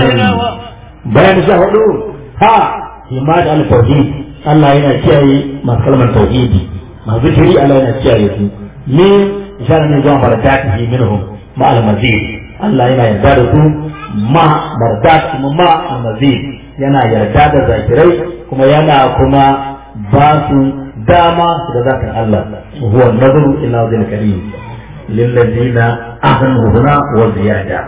bayan sha hudu ha himad al tauhid Allah yana kiyaye masu kalmar tauhidi masu zikiri Allah yana kiyaye su ni isharar ne zuwa barakatihi minhum ma al mazid Allah yana yarda da su ma bardat kuma ma al mazid yana yarda da zakirai kuma yana kuma ba su dama da zakin Allah huwa nazaru ila wajhil karim للذين أحسنوا هنا وزيادة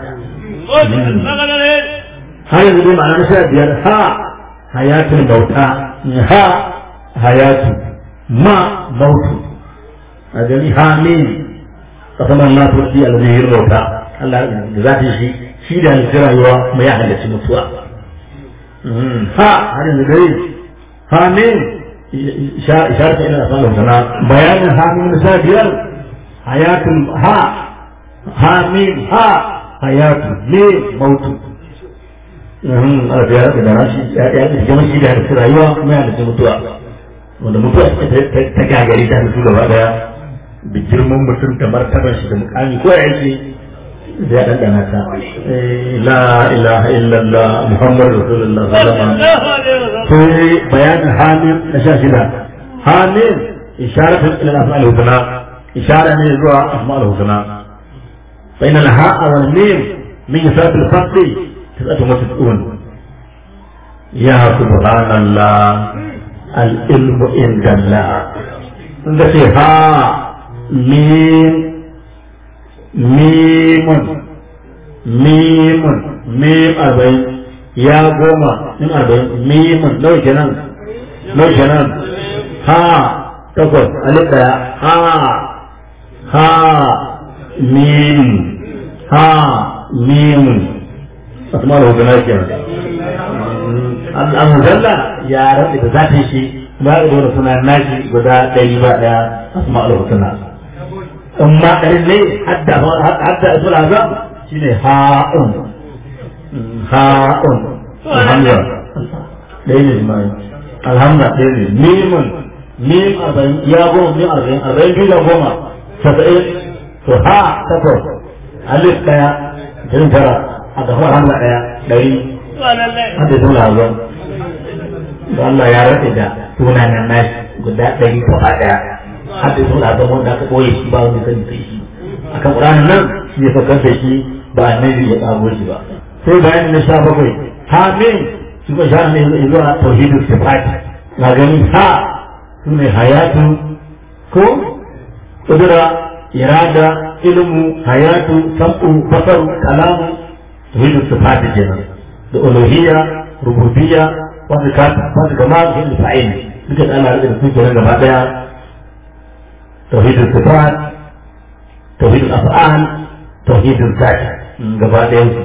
هاي يقول معنا نشاء بيار ها حياة الموتى ها حياة ما موت أجل حامين قسم الله ترسي الذي الموتى الله ذاتي شيء شيء ده الجرى يوا ما يحدث متوا ها هذا يقول حامين إشارة إلى أفعال الحسنى بيان حامين نشاء بيار hayatun ha ha mim ha hayatu ne mautu a biya da da rashi ya ya da jama'a shi da da rayuwa kuma ya da mutuwa wanda mutuwa ta gagari ta su gaba daya da girman mutum da martaban shi da mukami ko ya yake da ya dandana ta la ilaha illallah muhammadu rasulullah sallallahu alaihi wasallam sai bayanin hamim na sha shida hamim isharatun ila af'al husna إشارة من الزوء أسماء الحسنى فإن الهاء والميم من صفات الفصل تبقى مسؤول يا سبحان الله العلم عند الله عندك ها ميم ميم ميم ميم أربعين يا قوما من أربعين ميم لو جنان لو جنان ها تقول ألف ها ha mim ha mim asma'ul husna kenan al-muzalla ya rabu da zatin shi ba da wani suna nashi guda ɗari ba ɗaya asma'ul husna in ma ɗarin ne hadda hadda asul azam shine ha'un ha'un alhamdulillah ɗaya ne jima'i alhamdulillah ɗaya ne mimun mim arba'in ya goma mim arba'in arba'in biyu da goma saba'in to ha takwas alif daya jin tara a gaba hamza daya ɗari hadda sun lazo da Allah ya rade da sunanen nashi guda ɗari ko a ɗaya hadda sun lazo wanda aka ɓoye shi ba wanda sani sai shi akan ƙuranin nan shi ya fakar da shi ba annabi ya ƙago shi ba sai bayan na sha bakwai hamin su ka sha ne zuwa tauhidul sifat na gani ha su ne hayatu ko قدرة إرادة علم حياة سمع بصر كلام توحيد الصفات جنا الألوهية ربوبية وصفات صفات جمال هي الفاعل لكن أنا أريد أن أقول لك بعدها توحيد الصفات tauhidul af'al tauhidul zat gaba ɗayan su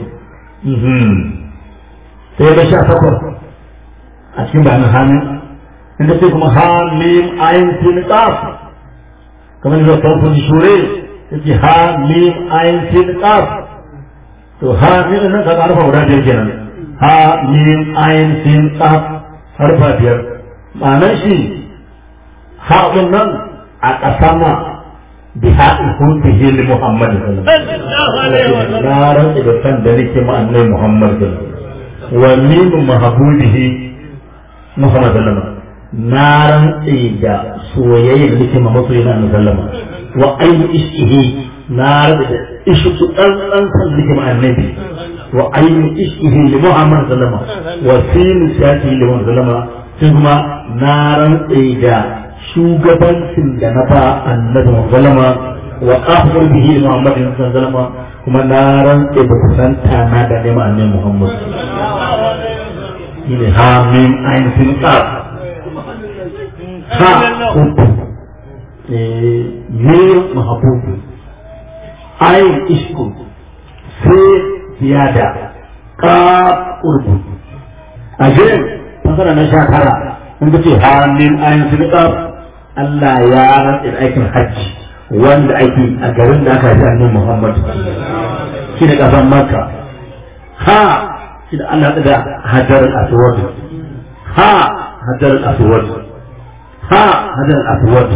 sai ga sha takwas a cikin bayanin hannu inda sai kuma hamim ayin sin qaf kamar da farkon shure yake hamim ayin sin qaf to hamim nan ka harfa guda biyar kenan hamim ayin sin qaf harfa biyar ma'anar shi haɗin nan a ƙasama bi haɗin hunfihi li Muhammad sallallahu alaihi wasallam na rantsa da san da nake ma annabi Muhammad sallallahu alaihi wasallam wa min mahbubihi Muhammad sallallahu alaihi wasallam na rantsa da soyayya da nake ma masoyina annabi sallallahu alaihi wasallam wa ayyu ishihi na rantsa da ishu dan dan san da nake ma annabi wa ayyu ishihi li Muhammad sallallahu alaihi wasallam wa sin shati li Muhammad sallallahu alaihi wasallam sai kuma na rantsa da shugabancin da na ba annabi sallama wa akhbar bihi muhammad sallama kuma na rantse da kusanta na da nema annabi muhammad shine ha min ayin sin qaf ha uku eh mir mahbub ayin ishku sai ziyada qaf urbu ajin fasara na sha tara in ka ce hannun ayin sin qaf Allah ya rantsa da aikin hajji wanda ake a garin da aka ji annabi Muhammad shi da kasan Makka ha shi da Allah da Hajar al-Aswad ha Hajar al-Aswad ha Hajar al-Aswad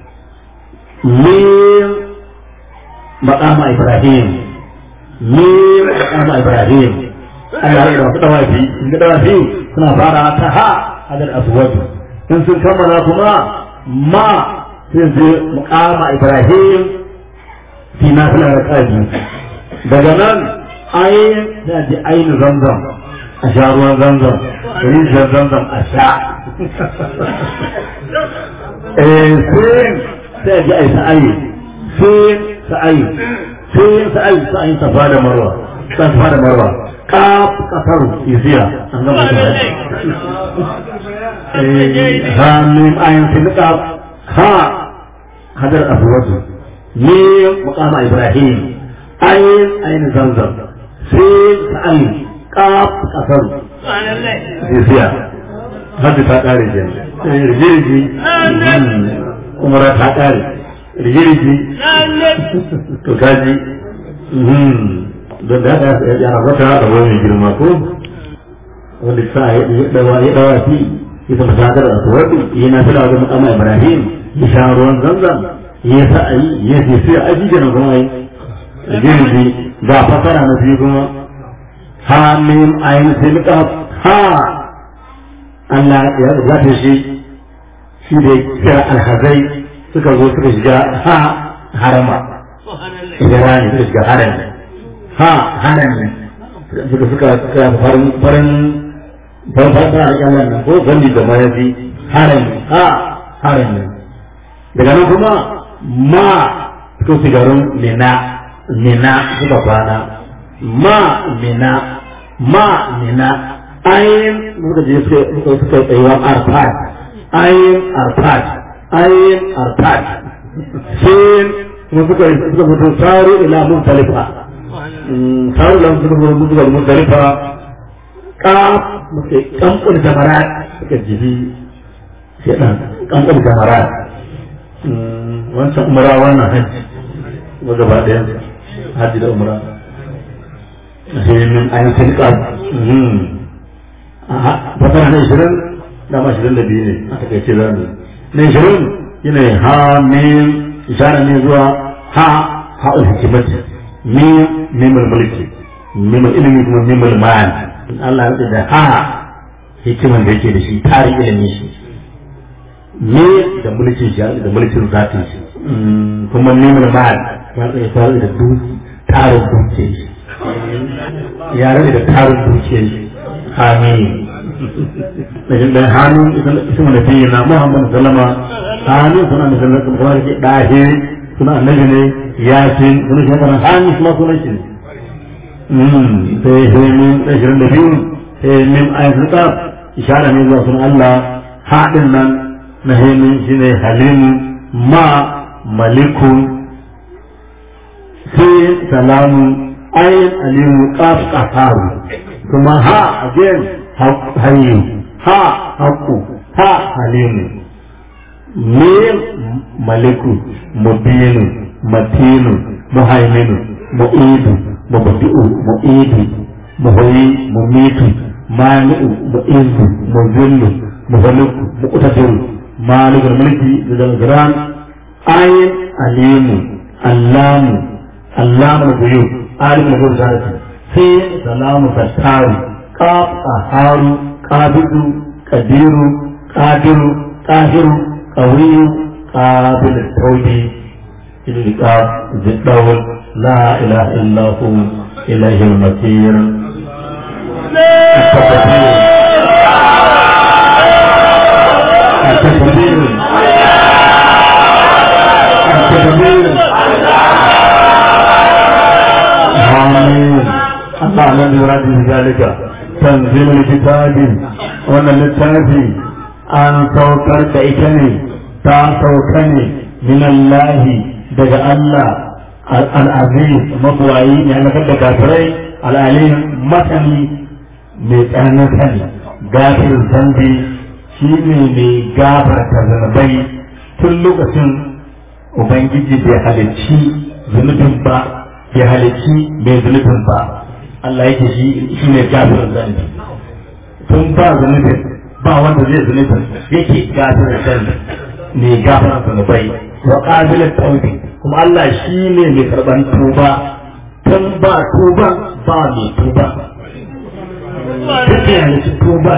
min maqama Ibrahim min maqama Ibrahim Allah ya rabu dawafi in ga dawafi suna fara ta ha Hajar al-Aswad in sun kammala kuma ma sai zai mukama Ibrahim fi na fila da kaji daga nan ayin da ji ayin zamzam a sha ruwan zamzam rijiyar zamzam a sha eh sai sai ji ayi sa'ayi sai sa'ayi sai sa'ayi sa'ayi safa da marwa safa da marwa kaf kasar isiya an gama da hamim ayin sun kaf ha hadar abuwatu ne mukama ibrahim ayin ayin zamzam sai ayin kaf kasar isiya hadda ta kare ke rigirgi umara ta kare rigirgi to kaji don da haka ya rabata da wani girma ko wanda sa ya dawa ya dawa fi ita masadar aswadi yana fila ga makama ibrahim ya sha ruwan zanzan ya sa ayi ya ce sai aji da kuma yi girbi ga fasara na biyu kuma ha min ayin silka ha Allah ya zata shi shi da kira alhazai suka zo suka shiga ha harama idan suka shiga harami ha harami suka suka farin farin ban fata a kyanar nan ko gani da mayafi harin ha harin nan daga nan kuma ma suka fi garin mina mina suka kwana ma mina ma mina ayin suka je suka suka tsayuwa arfat ayin arfat ayin arfat sin kuma suka suka fito saru ila muntalifa saru ila muntalifa muntalifa kaf muke kankun jamarat suka jibi shaɗan kankun jamarat wancan umara wannan hajji kuma gaba ɗayan hajji da umara sai min ayin tilkar fasara na ishirin dama ishirin da biyu ne a takaice za mu na ishirin yana ha min ishara ne zuwa ha ha'ul hikimati min mimul mulki mimul ilimi kuma mimul ma'ani Allah ya da ha hikiman da yake da shi tarin ilimin shi ne da mulkin shi da mulkin zatin shi kuma neman ma'al ya tsaye tare da duk tarin dukiyar shi ya rage da tarin dukiyar shi amin da shi dan hannu isma da fiye na muhammadu sallama hannu suna da sallama kuma da ke ɗahe suna annabi ne yasin suna shi makaran hannu kuma sunan shi ne sai hemin ashirin da biyu hemin ayatul qaf ishara ne zuwa sun Allah haɗin nan na hemin shine halimu ma malikun sai salamu ayin alimu qaf qaharu kuma ha again hayyu ha haqqu ha halimu mim maliku mubinu matinu muhaiminu mu'idu mubdi'u mu'idu muhyi mumitu mani'u mu'izzu muzillu muhliku muqtadiru malikul mulki zul gran ayin alimu allamu allamu ghuyub alimul ghurati sai salamu fattaru qaf aharu qabidu qadiru qadiru qahiru qawiyu qabil tawbi ilqab ziddawul la ilaha illa hu ilayhil masir التكبير التكبير آمين الله الذي يراد ذلك تنزيل الكتاب وأن للتافي أن توكر كإكني تا توكني من الله دجا الله العزيز مطوعي يعني كده كافرين العليم مثلي ميتانا ثاني غافر الذنب shi ne mai gafarta zunubai tun lokacin ubangiji bai halicci zunubin ba bai halicci mai zunubin ba Allah yake shi shi ne gafarar zunubi tun ba zunubin ba wanda zai zunubin yake gafarar zunubi mai gafarar zunubai wa qabilat tawbi kuma Allah shi ne mai karban tuba tun ba tuba ba mai tuba duk ya halicci tuba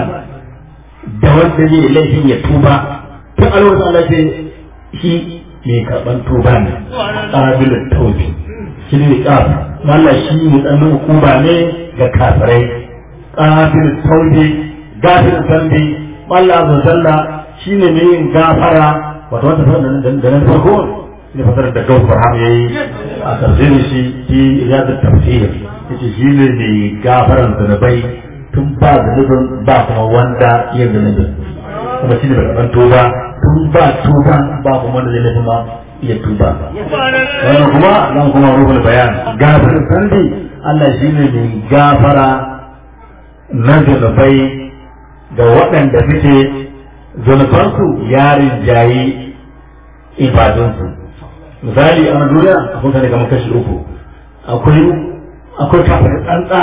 da wanda zai laifin ya tuba tun alwata Allah ce shi mai karɓar tuba ne ƙabilin taubi shi ne ƙaf Allah shi ne ɗanin hukuma ne ga kafirai ƙabilin taubi gafin zambi Allah azza zalla shi ne mai yin gafara wato wata fara da nan farko ne fasar da gausu barham ya yi a tafsirin shi shi ya da tafsir yace shi ne mai gafaran zanabai tun ba zunubin ba kuma wanda ya zunubin kuma shi ne bai karɓar tuba tun ba tuba ba kuma wanda zai lafi ma iya tuba wannan kuma nan kuma ruhul bayan gafarin sandi Allah shi ne mai gafara na zunubai ga waɗanda suke zunubansu yarin jayi ibadunsu misali a duniya akwai kane kamar kashi uku akwai akwai kafin tsantsa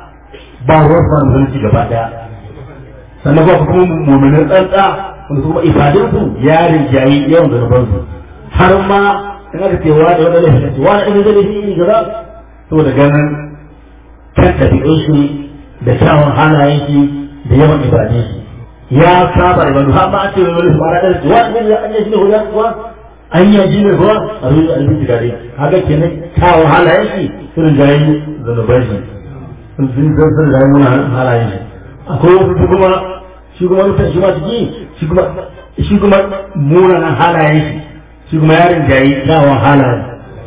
ba ruwan sa musulunci gaba daya sannan ba kuma mummunan tsantsa wanda kuma ibadunsu ya rinjayi yawan zanubansu har ma in aka ce wa da wani laifin ce wani ɗan zai laifin gaba saboda ganin kan tafiɗin shi da kyawun halayen shi da yawan ibadun shi ya saba ibadu har ma a ce wani laifin mara ɗan ce wani ya an yi shi ne hujan kuwa an yi ji ne kuwa a zuwa a rubuta gare haka kenan kyawun halayen shi sun rinjayi zanuban shi sun sun sun da muna halayen shi akwai wasu su kuma shi kuma mutan shi ma ciki shi kuma shi kuma munanan halayen shi shi kuma yarin jayi kyawun halayen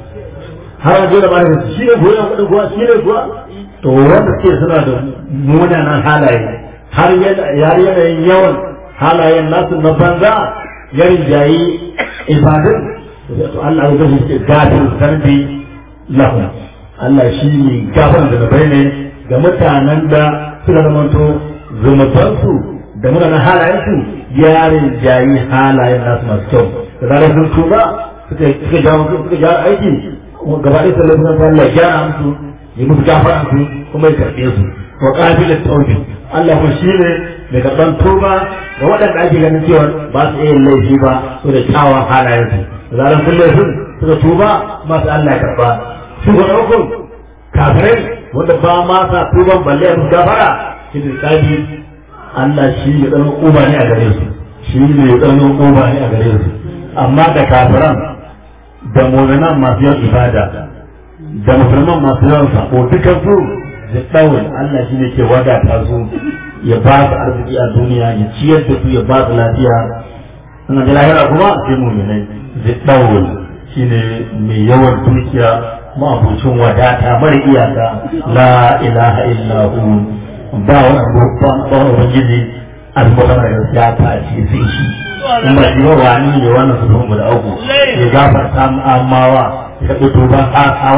har a da ba da shi ne kuwa kuɗin kuwa shi ne kuwa to wanda suke suna da munanan halaye har yanayin yawan halayen nasu na banza yarin jayi ibadun to Allah ya gashi gafin zarbi lahum Allah shi ne gafin da bai ne ga mutanen da suka zamanto zunubansu da munanan halayensu yarin jayi halayen nasu masu kyau da zarar sun tuba suka suka jawo suka jawo aiki gaba ɗaya sallar sun Allah ya gyara musu ya musu gafara su kuma ya karɓe su wa qabilat tawbi Allah ko shi ne mai karɓan tuba ga waɗanda ake ganin cewa ba su iya laifi ba su da kyawun halayensu da zarar sun laifin suka tuba masu Allah ya karɓa su ga ɗaukun kafirai wanda ba ma sa tuban balle a musu gafara shi ne tsabi Allah shi ne ɗan uba ne a gare su shi ne ɗan uba ne a gare su amma da kafiran da mu'minan masu yawan ibada da musulman masu yawan sako dukan su da ɗaurin Allah shi ne ke wadata su ya ba su arziki a duniya ya ciyar da su ya ba su lafiya sannan da lahira kuma sai mu'minai da ɗaurin shi ne mai yawan dukiya ma'abucin wadata mara iyaka la ilaha illa hu ba wani babban tsawon ubangiji almutan da gaskiya ta ce sai shi in ba shi ba wani ne wannan su da uku ya gafarta amawa ya ɗauki tuban asawa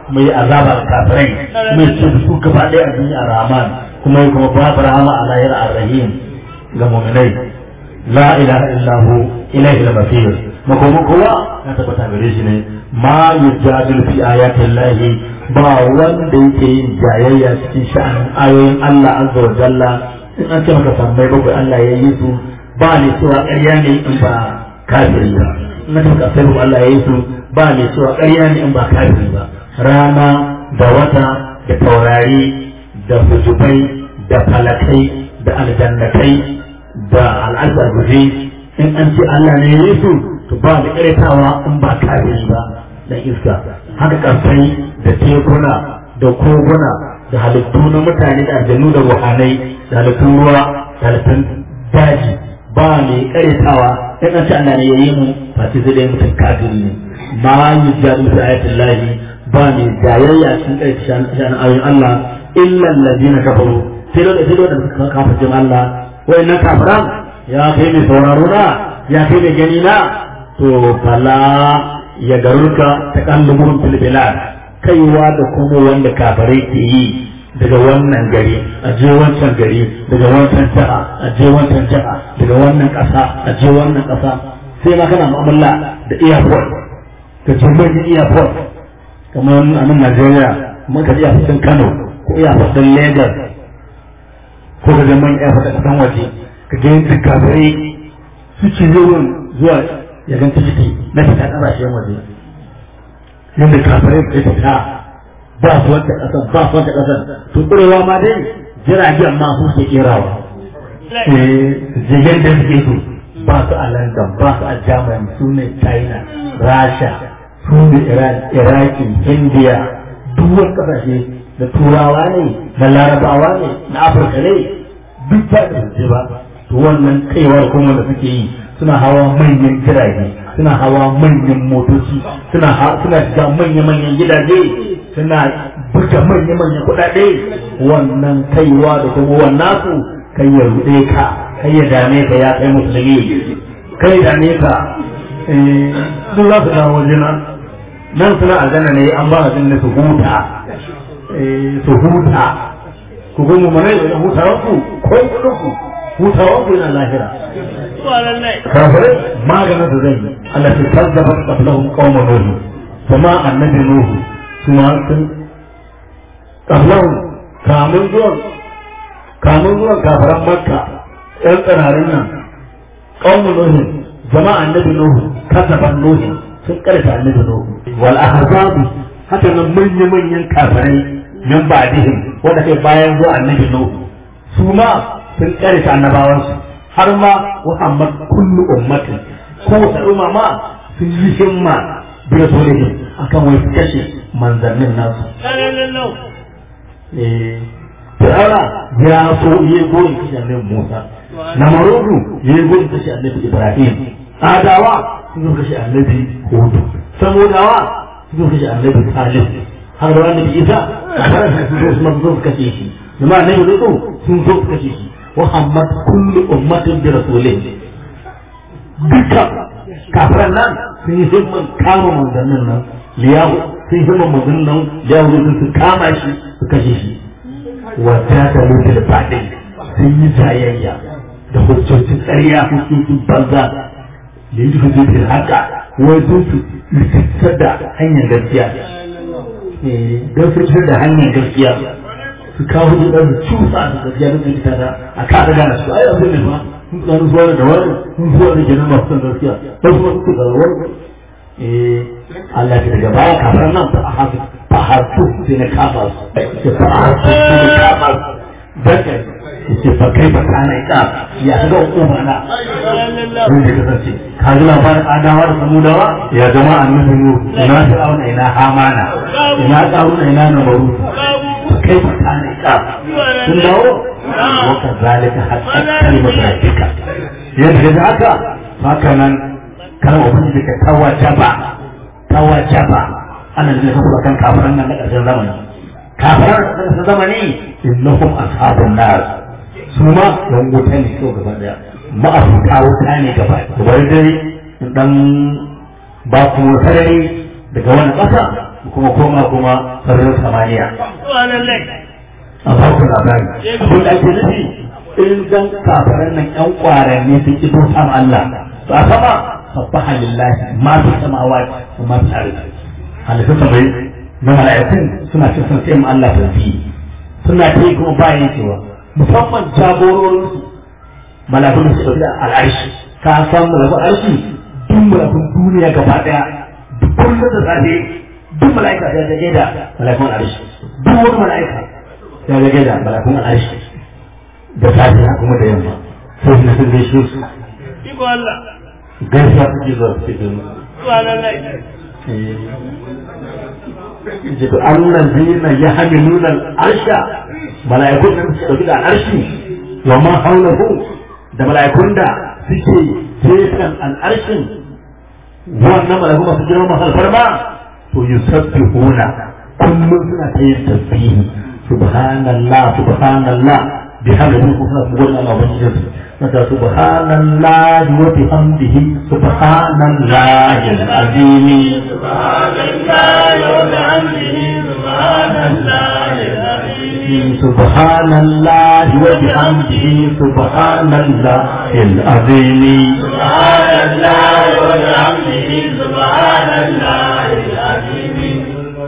kuma yi azaba ga kafirai kuma ya ce da su gaba ɗaya a duniya rahman kuma ya kuma babu rahama a lahira ar-rahim ga mu'minai la ilaha illahu ilaihi al-masir makoma kowa ya tabbata gare shi ne ma yujadilu fi ayatin lahi ba wanda yake yin jayayya cikin sha'anin ayoyin Allah azza wa jalla in an ce maka sammai bakwai Allah ya yi su ba ne cewa ƙarya ne in ba kafiri ba in an ce maka sai Allah ya yi su ba ne cewa ƙarya ne in ba kafiri ba rana da wata da taurari da hujubai da falakai da aljannatai da al'azabuzi in an ce Allah ne ya yi su to ba da ƙaretawa in ba kafiri ba dan iska haka ƙarfai da tekuna da koguna da halittu na mutane da aljanu da ruhanai da halittun ruwa da halittun daji ba mai ƙaretawa in an ce Allah ne ya yi mu face zai dai mutum kafiri ne ma yi jadu fi ayatin lahi ba mai jayayya cikin ƙarfi shan ayoyin Allah illa allazina kafaru sai da sai da suka kafa jin Allah wayannan kafiran ya kai mai sauraro na ya kai mai gani na to fala ya garurka ta kallubun fil bilad kaiwa da kuma wanda kafirai ke yi daga wannan gari a je wancan gari daga wancan jiha a je wancan jiha daga wannan ƙasa a je wannan ƙasa sai ma kana mu'amala da airport ka je manyan airport kamar a nan Najeriya kuma ka je a cikin Kano ko airport din Lagos ko ka je manyan airport a ƙasan waje ka je duk kafirai su ci zuwan zuwa ya gan ciki na fita ƙasashen waje yadda kafirai ke fita ba su wata ƙasar ba su wata ƙasar to ƙurewa ma dai jiragen ma su ke ƙerawa jigen da suke su ba su a london ba su a germany su ne china rasha su ne iraki india duk wani ƙasashe da turawa ne na larabawa ne na afirka ne duk ba da ba to wannan kaiwar kuma da suke yi suna hawa manyan jirage suna hawa manyan motoci suna suna shiga manya-manyan gidaje suna buga manya-manyan kuɗaɗe wannan kaiwa da kuma wannan su kai ya ruɗe ka kai ya dame ka ya kai musulmi kai dame ka sun za su dawo wajena nan suna aljanna ne an ba su su huta su huta ku gumu mana da hutawanku ko kuɗinku hutawanku yana lahira kafirai maganin da zai yi Allah ta kazzaba qablahum qauma nuh kuma annabi nuh kuma sun qablahum kamun zuwan kamun zuwan kafiran makka ɗan tsirarin nan qauma nuh jama'a annabi nuh kazzaba nuh sun karanta annabi nuh wal ahzab haka nan manya manyan kafirai min ba'dihim wanda kai bayan zuwa annabi nuh su ma sun karanta annabawansu har ma Muhammad kullu ummatin ko wata umma ma sun yi himma bi rasulihim akan wai su kashe manzannin nasu eh Fir'auna ya so yi goyin kashe annabi Musa Namarudu ya yi goyin kashe annabi Ibrahim Adawa sun zo kashe annabi Hud Samudawa sun zo kashe annabi Salih har da annabi Isa sun zo su kashe shi jama'a annabi Lutu sun zo su kashe shi Muhammad kullu ummatin bi rasulih duka kafiran nan sun yi himman kama manzannin nan liyahu sun himman manzannin nan liyahu sun su kama shi su kashe shi wata da lutul fadin sun yi jayayya da hujjojin tsariya hujjojin banza da yi hujjojin haka wai sun su rikitar da hanyar gaskiya don su rikitar da hanyar gaskiya su kawo da ɗan cusa da gaskiya da su da a kada gana su ai abin ne ba sun tsaro zuwa da wani sun zuwa da kenan masu son gaskiya ba su masu da wani eh Allah ke daga baya kafar nan fa a hafi fa harfu sai na kafa su fa a harfu sai na kafa su daga ce fa kai fa kana ika ya ga hukuma na wanda ka sace ka ji labarin adawa da samudawa ya zama annabi nu ina fir'auna ina hamana ina qaruna ina namaru كيف كان إقام ثم وكذلك حتى كلمة ربك يدعك هكذا كان وبنجك توجب توجب أنا اللي أقول كان كافرا من أجل زمني كافرا من زمني إنهم أصحاب النار ثم يوم تاني سوى gaba ma a fuka wuta ne gaba da bari dare dan ba ku sarari daga wani ƙasa kuma koma kuma sararin samaniya subhanallah a farko labari abin da ake nufi in dan kafaran nan yan kwaranni sun ki bauta ma Allah to a sama sabbaha lillahi ma fi samawati wa ma fi ardi halittun samai na mala'ikun suna cin sun sai ma Allah tasbihi suna ta yi kuma bayan cewa musamman jagororin su mala'ikun da su dauki da al'arshi ka san mala'ikun arshi duk mala'ikun duniya gaba daya duk kullum da safe duk mala'ika ya zage da mala'ikun arshi duk wani mala'ika ya zage da mala'ikun arshi da safe kuma da yamma sai na sun gaishe su iko Allah gaisuwa suke zuwa su cikin subhanallah jitu annan zina ya hami nuna arsha mala'ikun nan su ɗauki da al'arshi wa ma haulahu da mala'ikun da suke gefen al'arshin wannan mala'ikun masu girma masu alfarma to yusabbihuna kullum suna ta yin tasbihi subhanallah subhanallah bihamdihi kuma suna gode Allah ubangijin su mata subhanallah wa bihamdihi subhanallah al-azim سبحان الله وبحمده سبحان الله العظيم سبحان الله وبحمده سبحان الله العظيم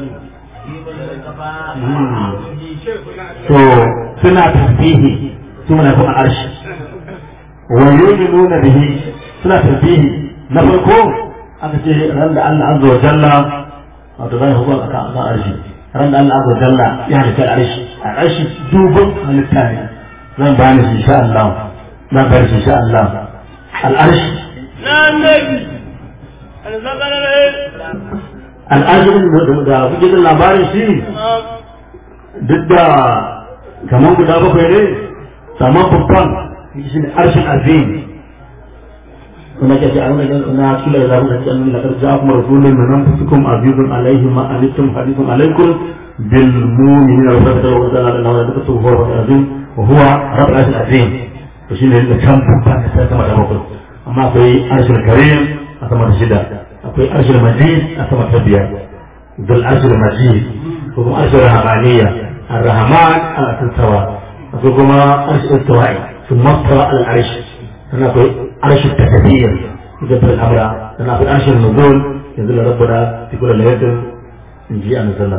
to suna tasbihi suna kuma arshi wa yu'minuna bihi suna tasbihi na farko aka ce ran da Allah azza wa jalla wato zai hukuma akan akan arshi ran da Allah azza wa jalla ya halitta arshi a arshi dubin halitta ne zan bani shi insha Allah zan bani shi insha Allah al arshi na annabi alzakarar al arshi da kuke jin labarin shi duk da kamar guda bakwai ne saman babban shi ne arshin azim kuma ke ce a wani na kila da zaɓi da cikin nuna ƙarfi kuma rasulun na nan fusikun azizun alaihi ma alittum hadisun alaikum bil mu'minin wa rabbil wa ta'ala da wala duka tuhu wa azim wa huwa rabbul arshil azim to shine da can babban da sai sama da bakwai amma akwai arshil karim a sama da shida akwai arshil majid a sama da biyar dul arshil majid ko kuma arshil rahmaniyya الرحمن على السواء وكما عرش الاستواء ثم استوى على العرش هنا في عرش التكبير يدبر الامر هنا في عرش النزول ينزل ربنا في كل ليله نجي ان نزل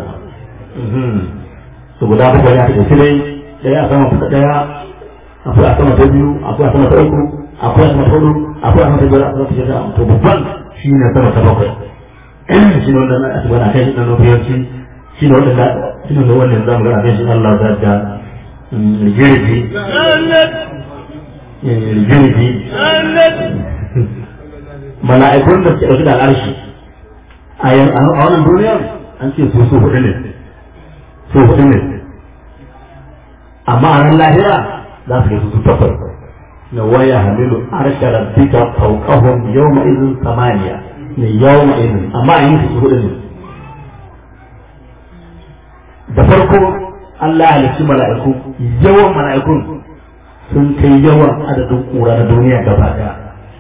to guda bakwai ya tafi dai daya a sama kusa daya akwai a sama ta biyu akwai a sama ta uku akwai a sama ta hudu akwai a sama ta biyar akwai a sama ta shida to babban shi ne sama ta bakwai shi ne wanda na asibar a kai shi na nufiyanci shi ne wanda shi ne wannan zamu ga abin shi Allah za ta rigirgi rigirgi mala'ikun da suke ɗauki da al'arshi a wannan duniyar an ce su su hudu ne su hudu ne amma a nan lahira za su yi su takwas na waya hamilu arsha rabbika fawqahum yawma idhin samaniya ne yawma idhin amma a yin su hudu ne da farko Allah ya halicci mala'iku yawan mala'ikun sun kai yawan adadin ƙura na duniya gaba daya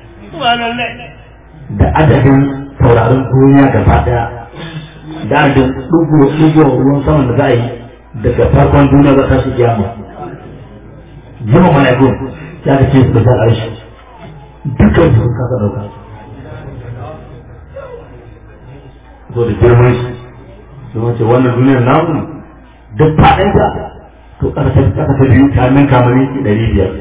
da adadin taurarin duniya gaba daya da adadin ɗugo ruwan saman da za a yi daga farkon duniya za ta shi kiyama yawan mala'ikun ya ka ce su da arshi dukkan su sun kasa ɗauka zo da girman shi don ce wannan duniyar namu duk faɗinta to ƙasa ta biyu ta nan kamani ɗari biyar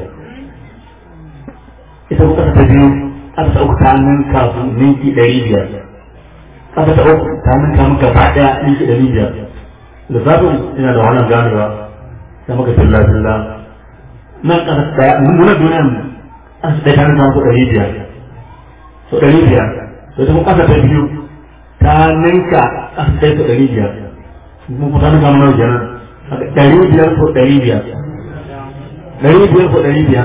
ita ko ƙasa ta biyu ƙasa ta uku ta nan kafin ninki ɗari biyar ƙasa ta uku ta nan kamun gaba ɗaya ninki ɗari biyar lissafin ina da wannan ganewa ta maka filla filla nan ƙasa ta ɗaya muna duniyar ƙasa ɗaya ta nan kamun ɗari biyar so ɗari biyar to ita ko ƙasa ta biyu ta ninka ƙasa ɗaya ta ɗari biyar mun kusa na gama kenan ɗari biyar ko ɗari biyar ɗari biyar ko ɗari biyar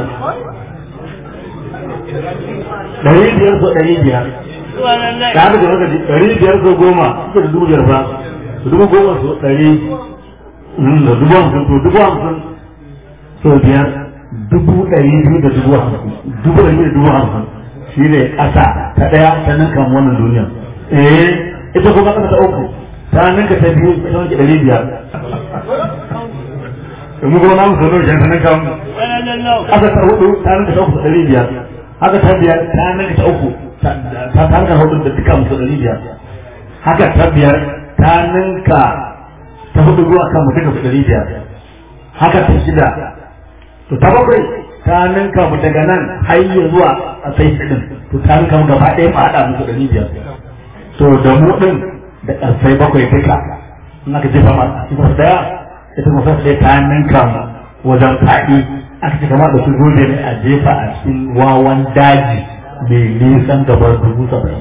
ɗari biyar ko ɗari biyar da haka da haka ɗari biyar ko goma suka da dubu biyar fa dubu goma so ɗari da dubu hamsin to dubu hamsin so biyar dubu ɗari biyu da dubu hamsin dubu ɗari da dubu hamsin shi ne ƙasa ta ɗaya ta nan kan wannan duniya eh ita kuma ƙasa ta uku ta ninka ta biyu ta wanke ɗari biyar mu kuma namu sau nawa ta ninka mu haka ta hudu ta ninka ta uku ɗari biyar haka ta biyar ta ninka ta uku ta ta ninka hudu da duka musu ɗari biyar haka ta biyar ta ninka ta hudu zuwa kan mu duka su ɗari biyar haka ta shida to ta bakwai ta ninka mu daga nan har ya zuwa a sai ɗin to ta ninka mu gaba ɗaya mu haɗa musu ɗari biyar to da mu ɗin da ƙarfai bakwai duka in aka jefa ma a cikin ɗaya ita kuma sai ta ninka mu wajen faɗi aka ce kamar da su gobe ne a jefa a cikin wawan daji mai nisan gabar dubu saba'in.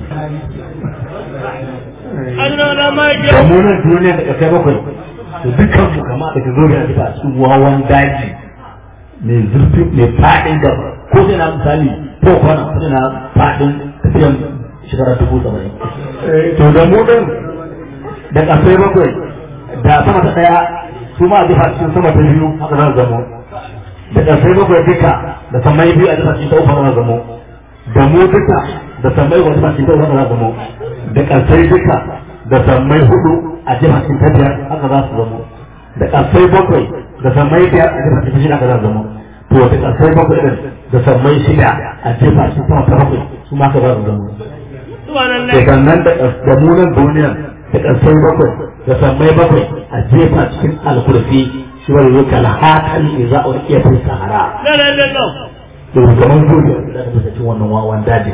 Da mu nan duniya da ƙarfai bakwai to dukkan mu kama da zo da a cikin wawan daji mai zurfi mai faɗin da ko sai na misali ko kwana ko sai na faɗin tafiyan shekara dubu saba'in. To da mu ɗin da ƙarfai bakwai da sama ta ɗaya su ma a jefa cikin sama ta biyu haka za zamo da ƙarfai bakwai duka da sammai biyu a jefa cikin ta uku haka za zamo da mu duka da sammai wani jefa cikin ta uku haka za zamo da ƙarfai duka da sammai hudu a jefa cikin ta biyar haka za su zamo da ƙarfai bakwai da sammai biyar a jefa cikin shida haka za su zamo to da ƙarfai bakwai ɗin da sammai shida a jefa cikin sama ta bakwai su ma haka za su zamo. Daga nan da munan duniya da ƙarfai bakwai da sammai bakwai a jefa cikin alkurfi shi wani yau kala hakan ne za a wani iya fi sahara. Da kamar gobe da ta bisa cin wannan wawan daji.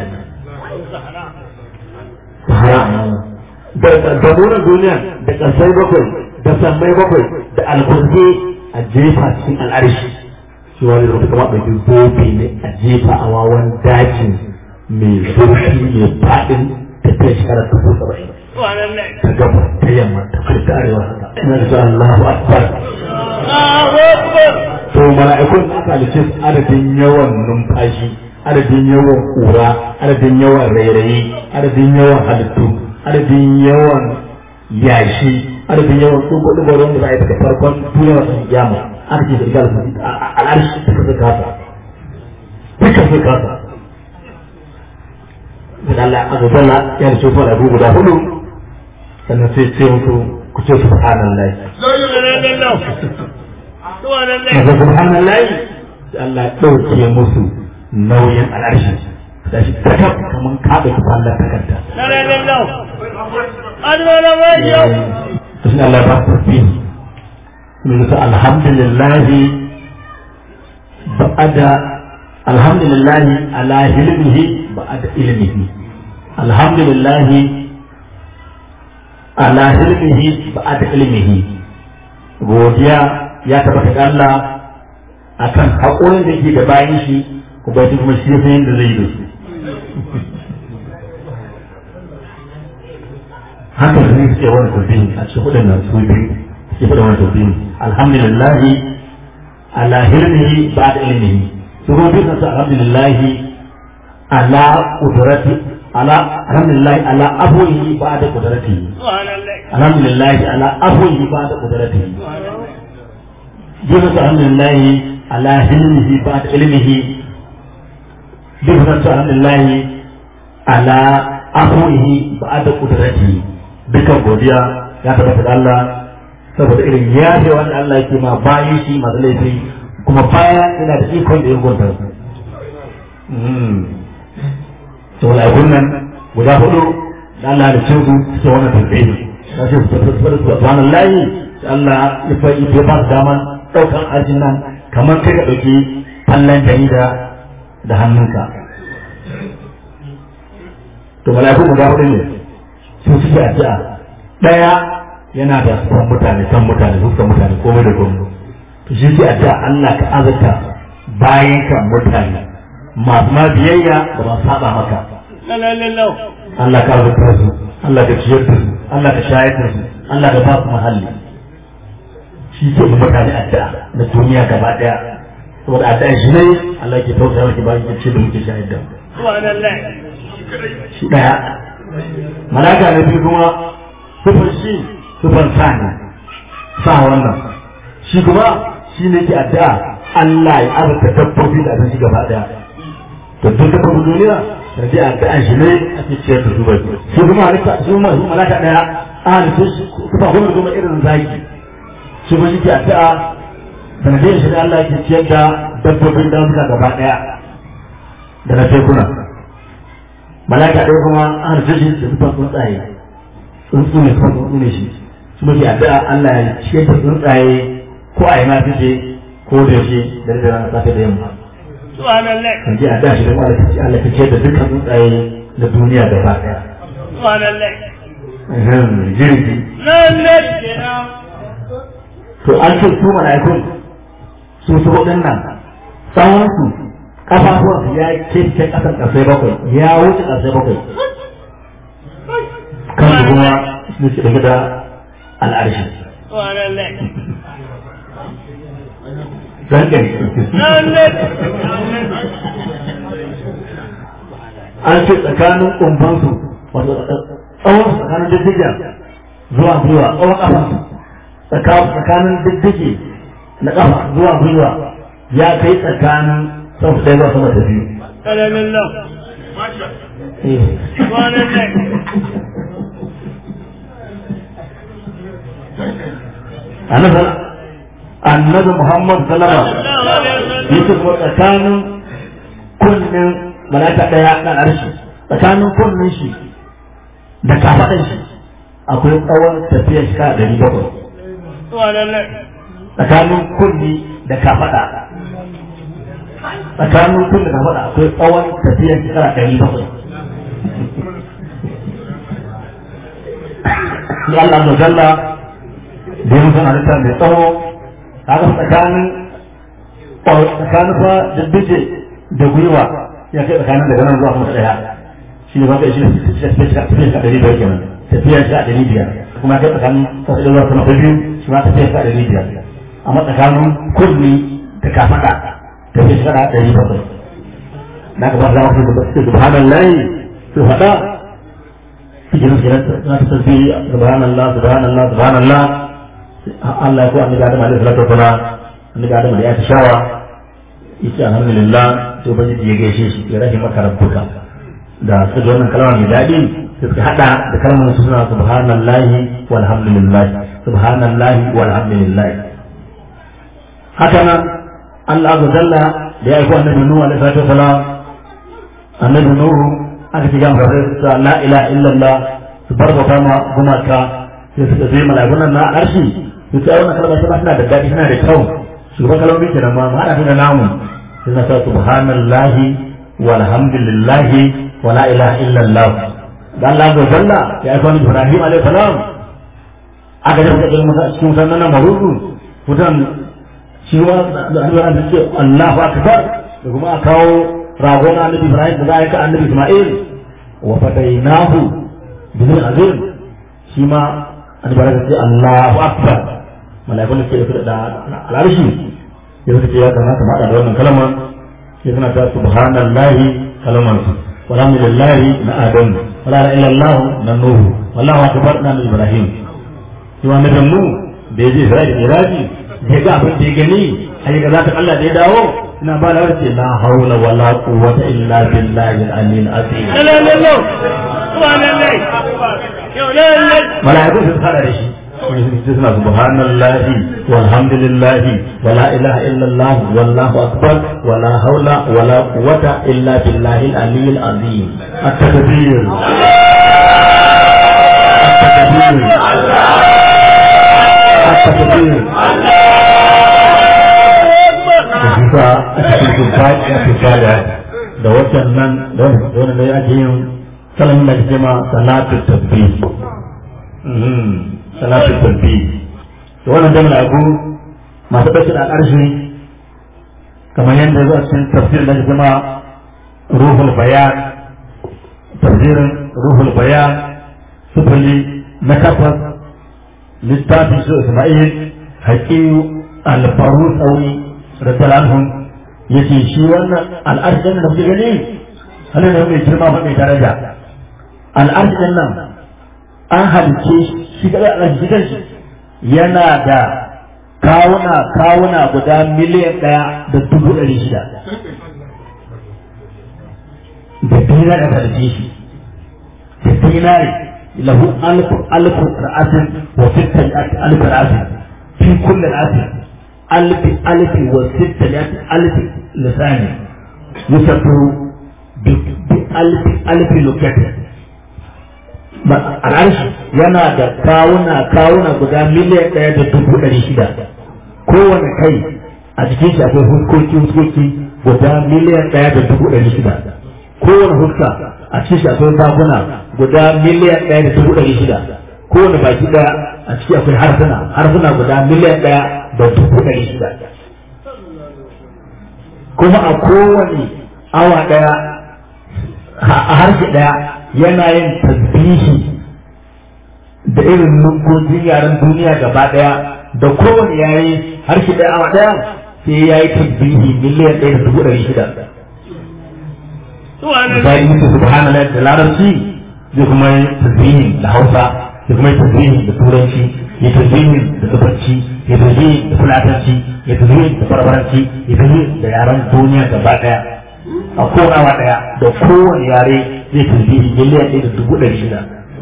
Sahara. Da munan duniya da ƙarfai bakwai da sammai bakwai da alkurfi a jefa cikin al'arshi. Shi wani yau kamar ɗauki gobe ne a jefa a wawan daji mai zurfi mai faɗin tafiya shekarar dubu saba'in. ta gaba ta yamma ta kai ta arewa haka ina da Allahu akbar to mala'ikun aka halice adadin yawan numfashi adadin yawan kura adadin yawan rairayi adadin yawan halittu adadin yawan yashi adadin yawan tsubu da wanda za a yi daga farkon duniya masu kiyama aka ce da igal al'arshi suka fi kasa duka fi kasa da Allah azza jalla ya da shi fara guda hudu sannan sai ce musu ku ce subhanallahi Masa subhanallahi sai Allah ya ɗauke musu nauyin al'arshi da shi takab kamar kaɗa su Allah takarda. To shi Allah ba su fi mun su alhamdulillahi ba'ada alhamdulillahi ala hilmihi ba'ada ilmihi alhamdulillahi ala ilmihi ba da ilmihi godiya ya tabbata ga Allah akan haƙurin da yake da bayan shi kuma shi kuma shi ya san yadda zai yi da su haka ne suke wani tafiyin a cikin hudun nan su biyu suke hudun wani tafiyin alhamdulillahi ala ilmihi ba da ilmihi su kuma biyu su alhamdulillahi ala kudrati على الحمد لله على أبوه بعد قدرته الحمد لله على أبوه بعد قدرته جزء الحمد لله على علمه بعد علمه جزء الحمد لله على أبوه بعد قدرته dukan godiya ya tabbata da Allah saboda irin yaje wanda Allah yake ma bayan shi masu laifi kuma baya yana da ikon da ya gunta su to mala'ikun nan guda hudu da Allah da cin su suke wannan tasbihi ta ce subhanallahi Allah ya fa ya ba daman daukan ajin nan kamar kai ka dauki fallan jarida da hannunka to mala'ikun guda hudu ne su suke addu'a daya yana da san mutane san mutane dukkan mutane komai da komai to shi ke addu'a Allah ka azurta bayan kan mutane masu ma biyayya da ba saba maka Allah ka azurta su Allah ka ciyar da su Allah ka shayar da su Allah ka ba su mahalli shi ke mu mutane addu'a na duniya gaba daya saboda addu'a shi ne Allah ke tausaya maki bayan ke ce da muke shayar da shi daya malaka na biyu kuma sufan shi sufan sa ne sa wannan shi kuma shi ne ke addu'a Allah ya azurta dabbobi da abinci gaba daya to duk dabbobin duniya da ji addu'a shi ne ake ciyar da su bai shi kuma halitta shi kuma malaka daya a halitta kuma kuma kuma irin zaki shi ma shi ke addu'a sanadiyar shi da Allah ke ciyar da dabbobin dazuka gaba daya da na tekuna malaka ɗaya kuma an harfe shi da zuba tsuntsaye tsuntsu ne kuma tsuntsu ne shi su muke addu'a Allah ya ciyar da tsuntsaye ko a yi ma fice ko da yaushe da da rana safe da yamma subhanallah kan ji addu'a shi da Allah ya Allah ya ciyar da dukkan tsuntsaye na duniya gaba daya subhanallah jirgi lallai kenan to an ce su mala'ikun su su hudun nan tsawon su kafafuwan su ya kece kasar kasai bakwai ya wuce kasai bakwai kan su kuma su ce daga da al'arshi subhanallah zan gani lallai an ce tsakanin kumbansu wato tsawon su tsakanin diddiga zuwa gwiwa tsawon kafansu tsakanin diddige na kafa zuwa gwiwa ya kai tsakanin sau ɗaya zuwa sama da biyu lallai Eh. subhanallah annabi annabi Muhammad sallama sallallahu alaihi wasallam yake kuma tsakanin kunnen malaka daya dan arshi tsakanin kunnen shi da kafadan shi akwai tsawon tafiyar shi kada dari bakwai subhanallah tsakanin kunni da kafada tsakanin kunni da kafada akwai tsawon tafiyar shi kada dari bakwai ya Allah da jalla da yi mutum halitta mai tsawo haka tsakanin tsakanin fa diddije da gwiwa ya kai tsakanin daga nan zuwa kuma daya shi ne wanda shi tafiya shi a ɗari biyar kenan tafiya shi a ɗari biyar kuma kai tsakanin sassu zuwa sama ta biyu shi ma tafiya shi a ɗari biyar amma tsakanin kurmi da kafaɗa tafiya shi a ɗari bakwai na ka ba za mu fi subhanallahi su faɗa cikin kiran na ta tafi subhanallah subhanallah subhanallah Allah ya ko annabi Adam alaihi salatu wasalam annabi Adam da ya ta shawa yace alhamdulillah to bani ya gaishe shi ya rahi maka rabbuka da su wannan kalma mai daɗi sai suka hada da kalmar suna subhanallahi walhamdulillah subhanallahi walhamdulillah haka nan Allah azza jalla da ya aiko annabi Nuhu alaihi salatu wasalam annabi Nuhu aka ci gama da la ilaha illallah su barbata ma gumaka sai suka zai malagunan na arshi su ta wannan kalmar ta suna da daɗi suna da kyau shugaban kalmomi kenan ma haɗa su da namu sai na sa subhanallahi walhamdulillahi wa la ilaha illallah da Allah ga jalla ya aika ni Ibrahim alaihi salam aka je cikin masa cikin sannan marudu mutan shi ma da Allah da ce Allahu akbar da kuma a kawo ragon annabi Ibrahim da za a yi ka annabi Isma'il wa fadainahu bin azim shi ma an bara ce Allahu akbar malaikun da ke da al'arshi ya suka ce ya kamata ma da wannan kalmar ya suna ta subhanallahi kalmar su walhamdulillahi na adam wala la illallah na nuhu wallahu akbar na ibrahim shi wa nabi mu da yaje Isra'ila iraji da ga abin da ya gani ai ga zaka Allah da ya dawo ina ba da wace la haula wala quwwata illa billahi al-aliyyil azim lallai subhanallah yau lallai mala'iku su fara da shi suna subhanallahi walhamdulillahi wala ilaha illallah wallahu akbar wala haula wala quwwata illa billahi al-aliyyil azim at-takbir at-takbir at-takbir bisa a cikin tufaƙi a tufaƙi da watan nan da wani da ya ake yin salamin da ke ma salatu tabbih salatu tabbih to wannan da malaku masu bashi da ƙarshe kamar yadda zuwa cikin tafsir da ke ma ruhul bayan tafsirin ruhul bayan sufuli na takwas littafin su isma'il haƙiyu alfaru tsauni radiyallahu anhum yace shi wannan al'arshin da kuke gani halin da mai girma ba mai daraja al'arshin nan an halice shi ga al'arshin kanshi yana da kawuna kawuna guda miliyan ɗaya da dubu ɗari shida da dinari da halice shi da dinari lahu alfu alfu ra'asin wa sittan alfu ra'asin fi kulli ra'asin alfi alfi wa sittan alfi lisani yusabbihu bi alfi alfi lokatin al'arshi yana da kawuna kawuna guda miliyan ɗaya da dubu ɗari shida kowane kai a cikin shi akwai huskoki huskoki guda miliyan ɗaya da dubu ɗari shida kowane huska a cikin shi akwai bakuna guda miliyan ɗaya da dubu ɗari shida kowane baki ɗaya a ciki akwai harsuna harsuna guda miliyan ɗaya da dubu ɗari shida kuma a kowane awa ɗaya a harshe ɗaya yana yin tasbihi da irin nungojin yaren duniya gaba ɗaya da kowane yare harshe ɗaya awa ɗaya sai ya yi tasbihi miliyan ɗaya da dubu ɗari shida misali mutu subhanallah da larabci zai kuma yi tasbihin da hausa ya kuma yi tasbihin da turanci ya tasbihin da tubanci ya tasbihin da fulatanci ya tasbihin da barbaranci ya tasbihin da yaren duniya gaba ɗaya a kowane awa ɗaya da kowane yare zai tasbihi miliyan ɗaya da dubu ɗari shida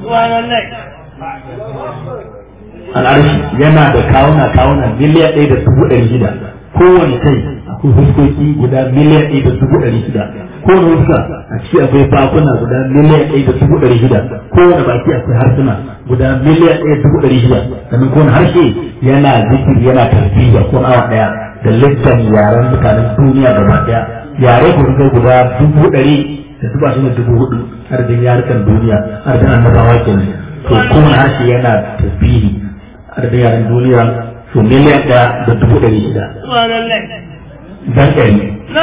al'arshi yana da kawuna kawuna miliyan ɗaya da dubu ɗari shida kowane kai akwai fuskoki guda miliyan ɗaya da dubu ɗari shida kowane fuska a ciki akwai bakuna guda miliyan ɗaya da dubu ɗari shida kowane baki akwai harsuna guda miliyan ɗaya da dubu ɗari shida sannan kowane harshe yana zikiri yana tasbiya ko awa ɗaya da littan yaren mutanen duniya gaba ɗaya yare ku kai guda dubu ɗari da dubu ashirin da dubu hudu arzikin yarukan duniya arzikin annabawa kenan to kowane harshe yana tasbihi arzikin yaren duniya su miliyan ɗaya da dubu ɗari shida dan ɗari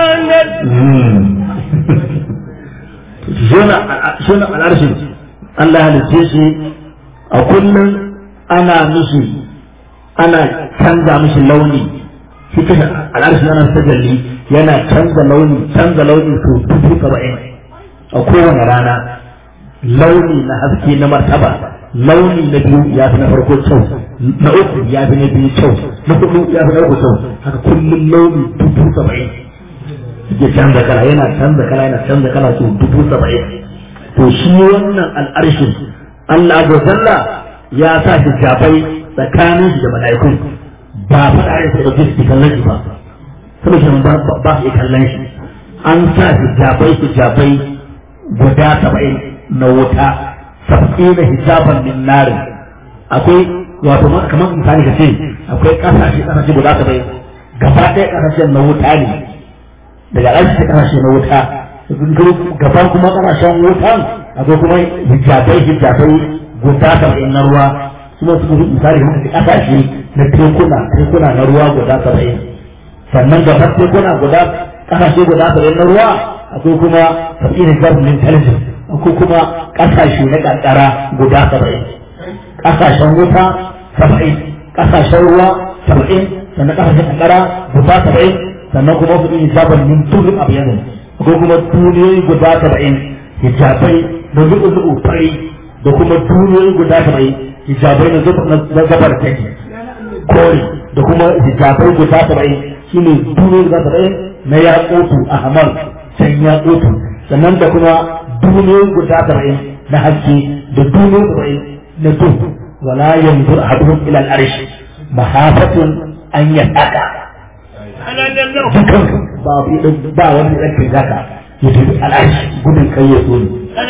shona al'arshin Allah halitta shi a kullum ana mishi ana canza mishi launi shi kashe al'arshin ana tajalli yana canza launi canza launi su dubu saba'in a kowane rana launi na haske na martaba launi na biyu ya fi na farko kyau na uku ya fi na biyu kyau na hudu ya fi na uku kyau haka kullum launi dubu saba'in ya canza kala yana canza kala yana canza kala su dubu saba'in to shi wannan al'arshin Allah da zalla ya sa shi jafai tsakanin shi da mala'ikun ba faɗa ya sai da su kallon shi ba saboda shi ba ba su kallon shi an sa shi jafai su jafai guda saba'in na wuta sab'ina hijaban min narin akwai wato kamar misali ka ce akwai kasashe kasashe guda saba'in gaba ɗaya kasashen na wuta ne daga ƙarshe kasashe na wuta gaban kuma kasashen wutan akwai kuma hijabai hijabai guda saba'in na ruwa kuma su kuma misali kamar ka kasashe na tekuna tekuna na ruwa guda saba'in sannan gaban tekuna guda kasashe guda saba'in na ruwa akwai kuma saba'in hijabin intelligence akwai kuma kasashe na kankara guda saba'in kasashen wuta saba'in kasashen ruwa saba'in sannan kasashen kankara guda saba'in sannan kuma su yi hijaban min tulun abiyanin akwai kuma duniyoyi guda saba'in hijabai na zuɓu-zuɓu fari da kuma duniyoyi guda saba'in hijabai na gabar take kore da kuma hijabai guda saba'in shine duniyoyi guda saba'in na yaƙotu a hamar can yaƙotu sannan da kuma duniyoyi guda saba'in na haske da duniyoyi saba'in na duhu wala yanzu a haduhun ila al'arshi mahafatun an yadda dukan ba ba wani ɗan zaka ya tafi al'arshi gudun kai ya so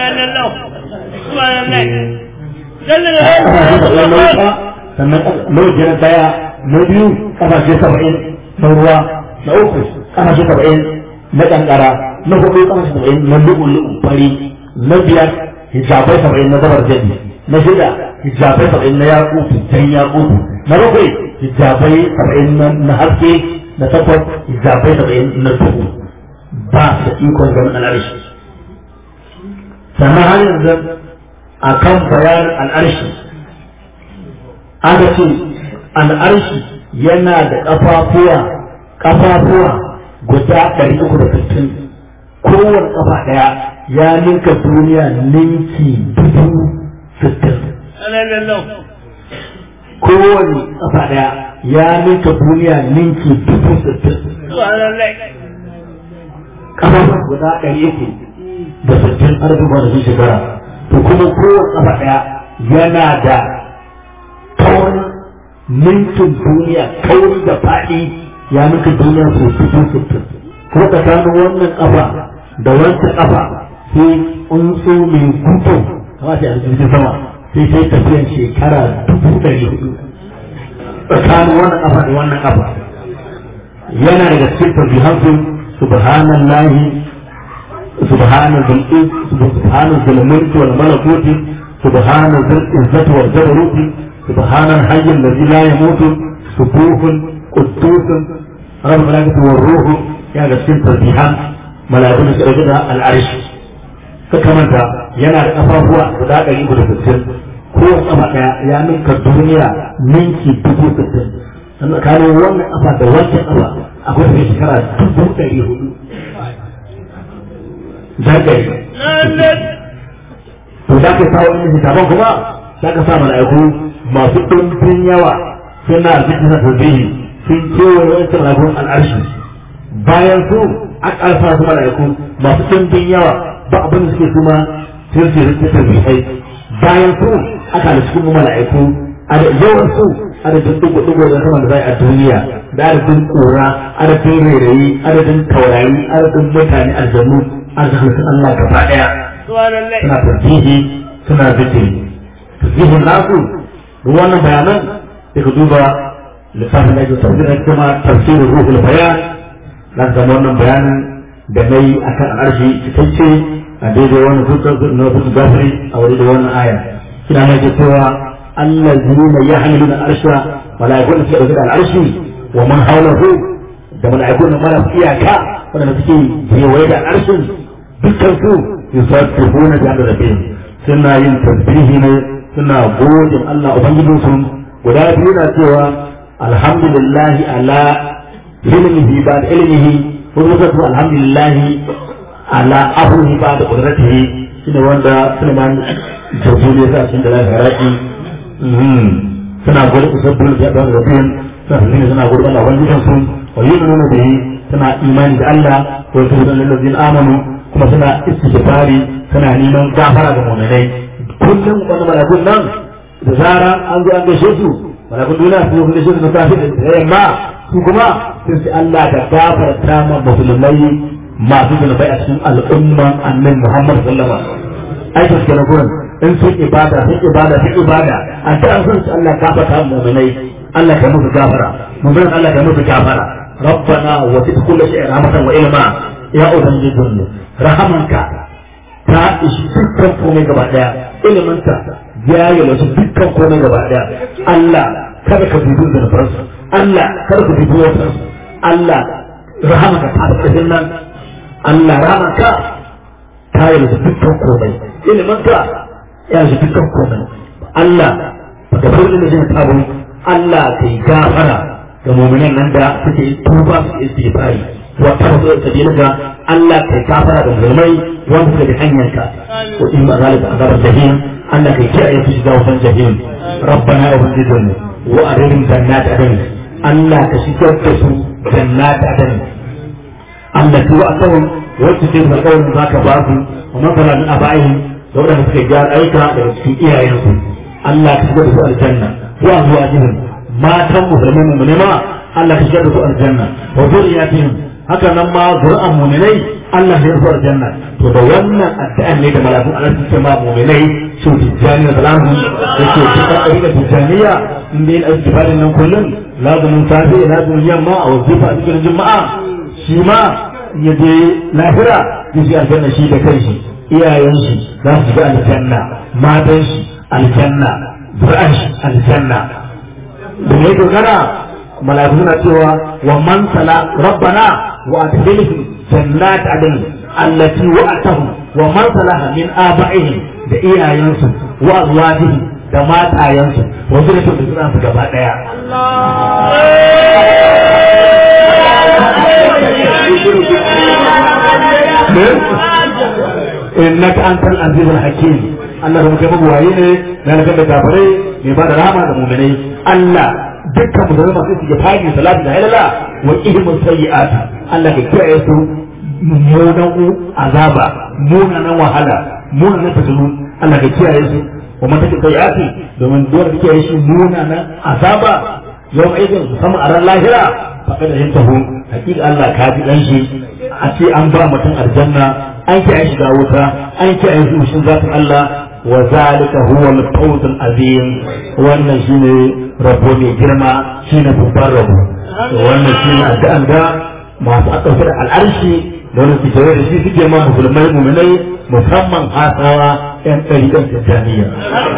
sannan lauji na daya na biyu kasashe saba'in na ruwa na uku kasashe saba'in na kankara na hudu kasashe saba'in na lu'ulu'un fari na biyar hijabai saba'in na zabar jadi na shida hijabai saba'in na yakutu jan yakutu na bakwai hijabai saba'in na haske na takwas hijabai saba'in na duhu ba su ikon ganin al'arshi sannan har yanzu a kan bayanin al'arshi aka ce al'arshi yana da ƙafafuwa ƙafafuwa guda ɗari uku da sittin kowane ƙafa ɗaya ya ninka duniya ninki dubu sittin kowane ƙafa ɗaya ya ninka duniya ninki dubu sittin ƙafafuwa guda ɗari uku da sittin arzikin da su shekara to kuma kowane ƙafa ɗaya yana da kaurin mintin duniya kauri da faɗi ya nuka duniya su dubu sittin ko tsakanin wannan ƙafa da wancan ƙafa sai tsuntsu mai gudu kama sai a jirgin sama sai sai tafiyan shekara dubu ɗari hudu tsakanin wannan ƙafa da wannan ƙafa yana daga cikin tasbihansu subhanallahi subhana dhul subhana dhul mulki wal malakuti subhana dhul izzati wal jabaruti subhana al hayy alladhi la yamutu subuhun quddus rabb malaikatu war ruhu yana da cikin tasbihan malaikun da suka da al arsh ka kamanta yana da kafafuwa guda ɗari uku da sittin kowace kafa ɗaya ya ninka duniya ninki dubu sittin sannan tsakanin wannan kafa da wancan kafa akwai tafiya shekara dubu ɗari hudu zagaye to da ka sa wani littafin kuma za ka sa mala'iku masu ɗumbin yawa suna zikin sa tasbihi sun kewaye wancan mala'ikun al'arshi bayan su an ƙarfa su mala'iku masu ɗumbin yawa ba abin da suke kuma sun ce rikin tasbihai bayan su aka da cikin mala'iku a da yawan su adadin dugu-dugu da sama da zai a duniya da adadin ƙura adadin rairayi adadin taurari adadin mutane aljanu arzikin Allah gaba ɗaya suna tasbihi suna zikiri tasbihin nasu da wannan bayanan da ka duba lissafin da ake tafsirin kuma tafsirin ruhul bayan na zama wannan bayanin da na yi a kan arshi cikakke a daidai wani na hutu gafiri a wani da wannan aya kina mai ke cewa allazina yahmiluna arsha malaikun suke dauke da al'arshi wa man hawlahu da malaikun da mara iyaka wanda suke kewaye da al'arshin dukkan su yusabbihuna bi rabbihim suna yin tasbihi ne suna godin Allah ubangijin su guda biyu na cewa alhamdulillahi ala ilmihi ba da ilmihi ko kuma su alhamdulillahi ala amrihi ba da qudratihi shine wanda Sulaiman jazuli ya sa cikin da lafiya suna gudu usabbin da da rabbihim suna suna gudu Allah ubangijin su wa yu'minuna bihi suna imani da Allah wa yu'minuna lil ladzina amanu kuma suna istighfari suna neman gafara ga mu'minai kullum wani malakun nan da zara an zo an gaishe su malakun duniya su zo gaishe su na safi da yamma su kuma sun ce Allah ka gafarta ma musulmai masu zunubai a cikin al'umman annabi Muhammad sallallahu alaihi wasallam aikin su na gurin in sun ibada sun ibada sun ibada a ta an san su Allah gafarta ma mu'minai Allah ka musu gafara mu'minan Allah ka musu gafara ربنا وسع كل شيء رحمة وعلما يا أبنجي rahamanka ta ishi dukkan komai gaba daya iliminta ya yi wasu dukkan komai gaba daya Allah kada ka dubi zunubansu Allah kada ka dubi wasansu Allah rahamanka ta da nan Allah rahamanka ta yi wasu dukkan komai iliminta ya yi dukkan komai Allah ba ka fara da jin tabu Allah ka yi gafara ga mu'minan nan da suke tuba su istighfari wa tarzu sabilaka Allah kai kafara da musulmai wanda suka bi hanyarka wa in ma zalika azabar jahim Allah kai kiyaye su shiga wutan jahim rabbana wa bidun wa arim jannat adn Allah ka shigar da su jannat adn Allah tu wa'tahum wacce ce da kawai zaka ba su wa masala min abaihim da wadanda suka gyara aika daga cikin iyayensu Allah ka shigar da su aljanna wa azwajihim matan musulmai mu ne ma Allah ka shigar da su aljanna wa zuriyatihim haka nan ma zuri'an muminai Allah ya rufe aljanna to da wannan addu'an ne da malakun Allah su ce ma muminai su tijjani da salamu yake cikin ɗari da tijjaniya in dai na istifarin nan kullum lazumin safe lazumin yamma a wazifa a cikin juma'a shi ma ya je lahira ya shi aljanna shi da kanshi iyayen shi za su shiga aljanna matan shi aljanna zuri'an shi aljanna da ne dogara mala'iku suna cewa wa man sala rabbana wa adkhilhum jannat adn allati wa'atahum wa man salaha min aba'ihim da iyayensu wa azwajihim da matayensu wa zuriyatu da suna su gaba daya innaka antal azizul hakim Allah da muke mabuwaye ne na da kafirai mai ba da rama da mu'minai Allah dukkan musulmai masu suke fadi salatu da halala wa ihmun sayyi'at Allah ka kiyaye su mummunan azaba munanan wahala munanan fitinu Allah ka kiyaye su wa man take sayati domin dole kake yi shi munanan azaba yau aikin musamman a ran lahira faɗa da yin taho hakika Allah ka ji dan shi a ce an ba mutum aljanna an ki an shiga wuta an ki an yi shi zatin Allah wa zalika huwa al-fawz al-azim wannan shine rabo mai girma shine babban rabo wannan shine addu'an da masu aka da al'arshi da wani su da shi suke ma musulmai mu'minai musamman hasawa yan ɗariƙar tijjaniya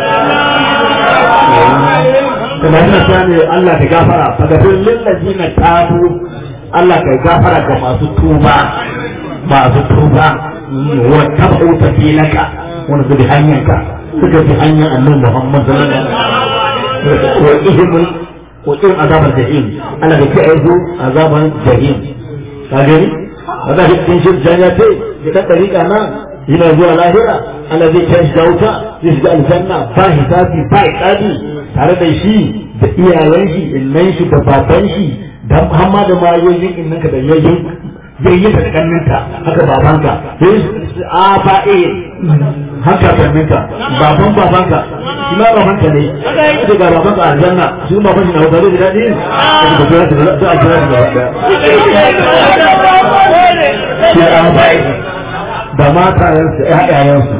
kuma ina cewa ne Allah ka gafara fa gafir lil ladina tabu Allah ka gafara ga masu tuba masu tuba wa tabu tabilaka wanda su bi hanyarka suka bi hanyar annabi Muhammad sallallahu alaihi wasallam wa ihimul wa in azabar jahim Allah ka kai su azaban jahim ka gani wanda cikin shirjan ya ce da ta dariƙa nan yana zuwa lahira Allah zai kai shi da wuta zai shiga aljanna ba hisabi ba iqabi tare da shi da iyayen shi innan shi da baban shi da hamma da mayoyin innan ka da yayin yayin da kanninka haka babanka a ba e haka kanninka baban babanka shi ma babanka ne shi ga babanka a aljanna shi ma baban shi na wuta da daɗi da kira da da a kira da da shi a ba da matayensu ƴaƴayensu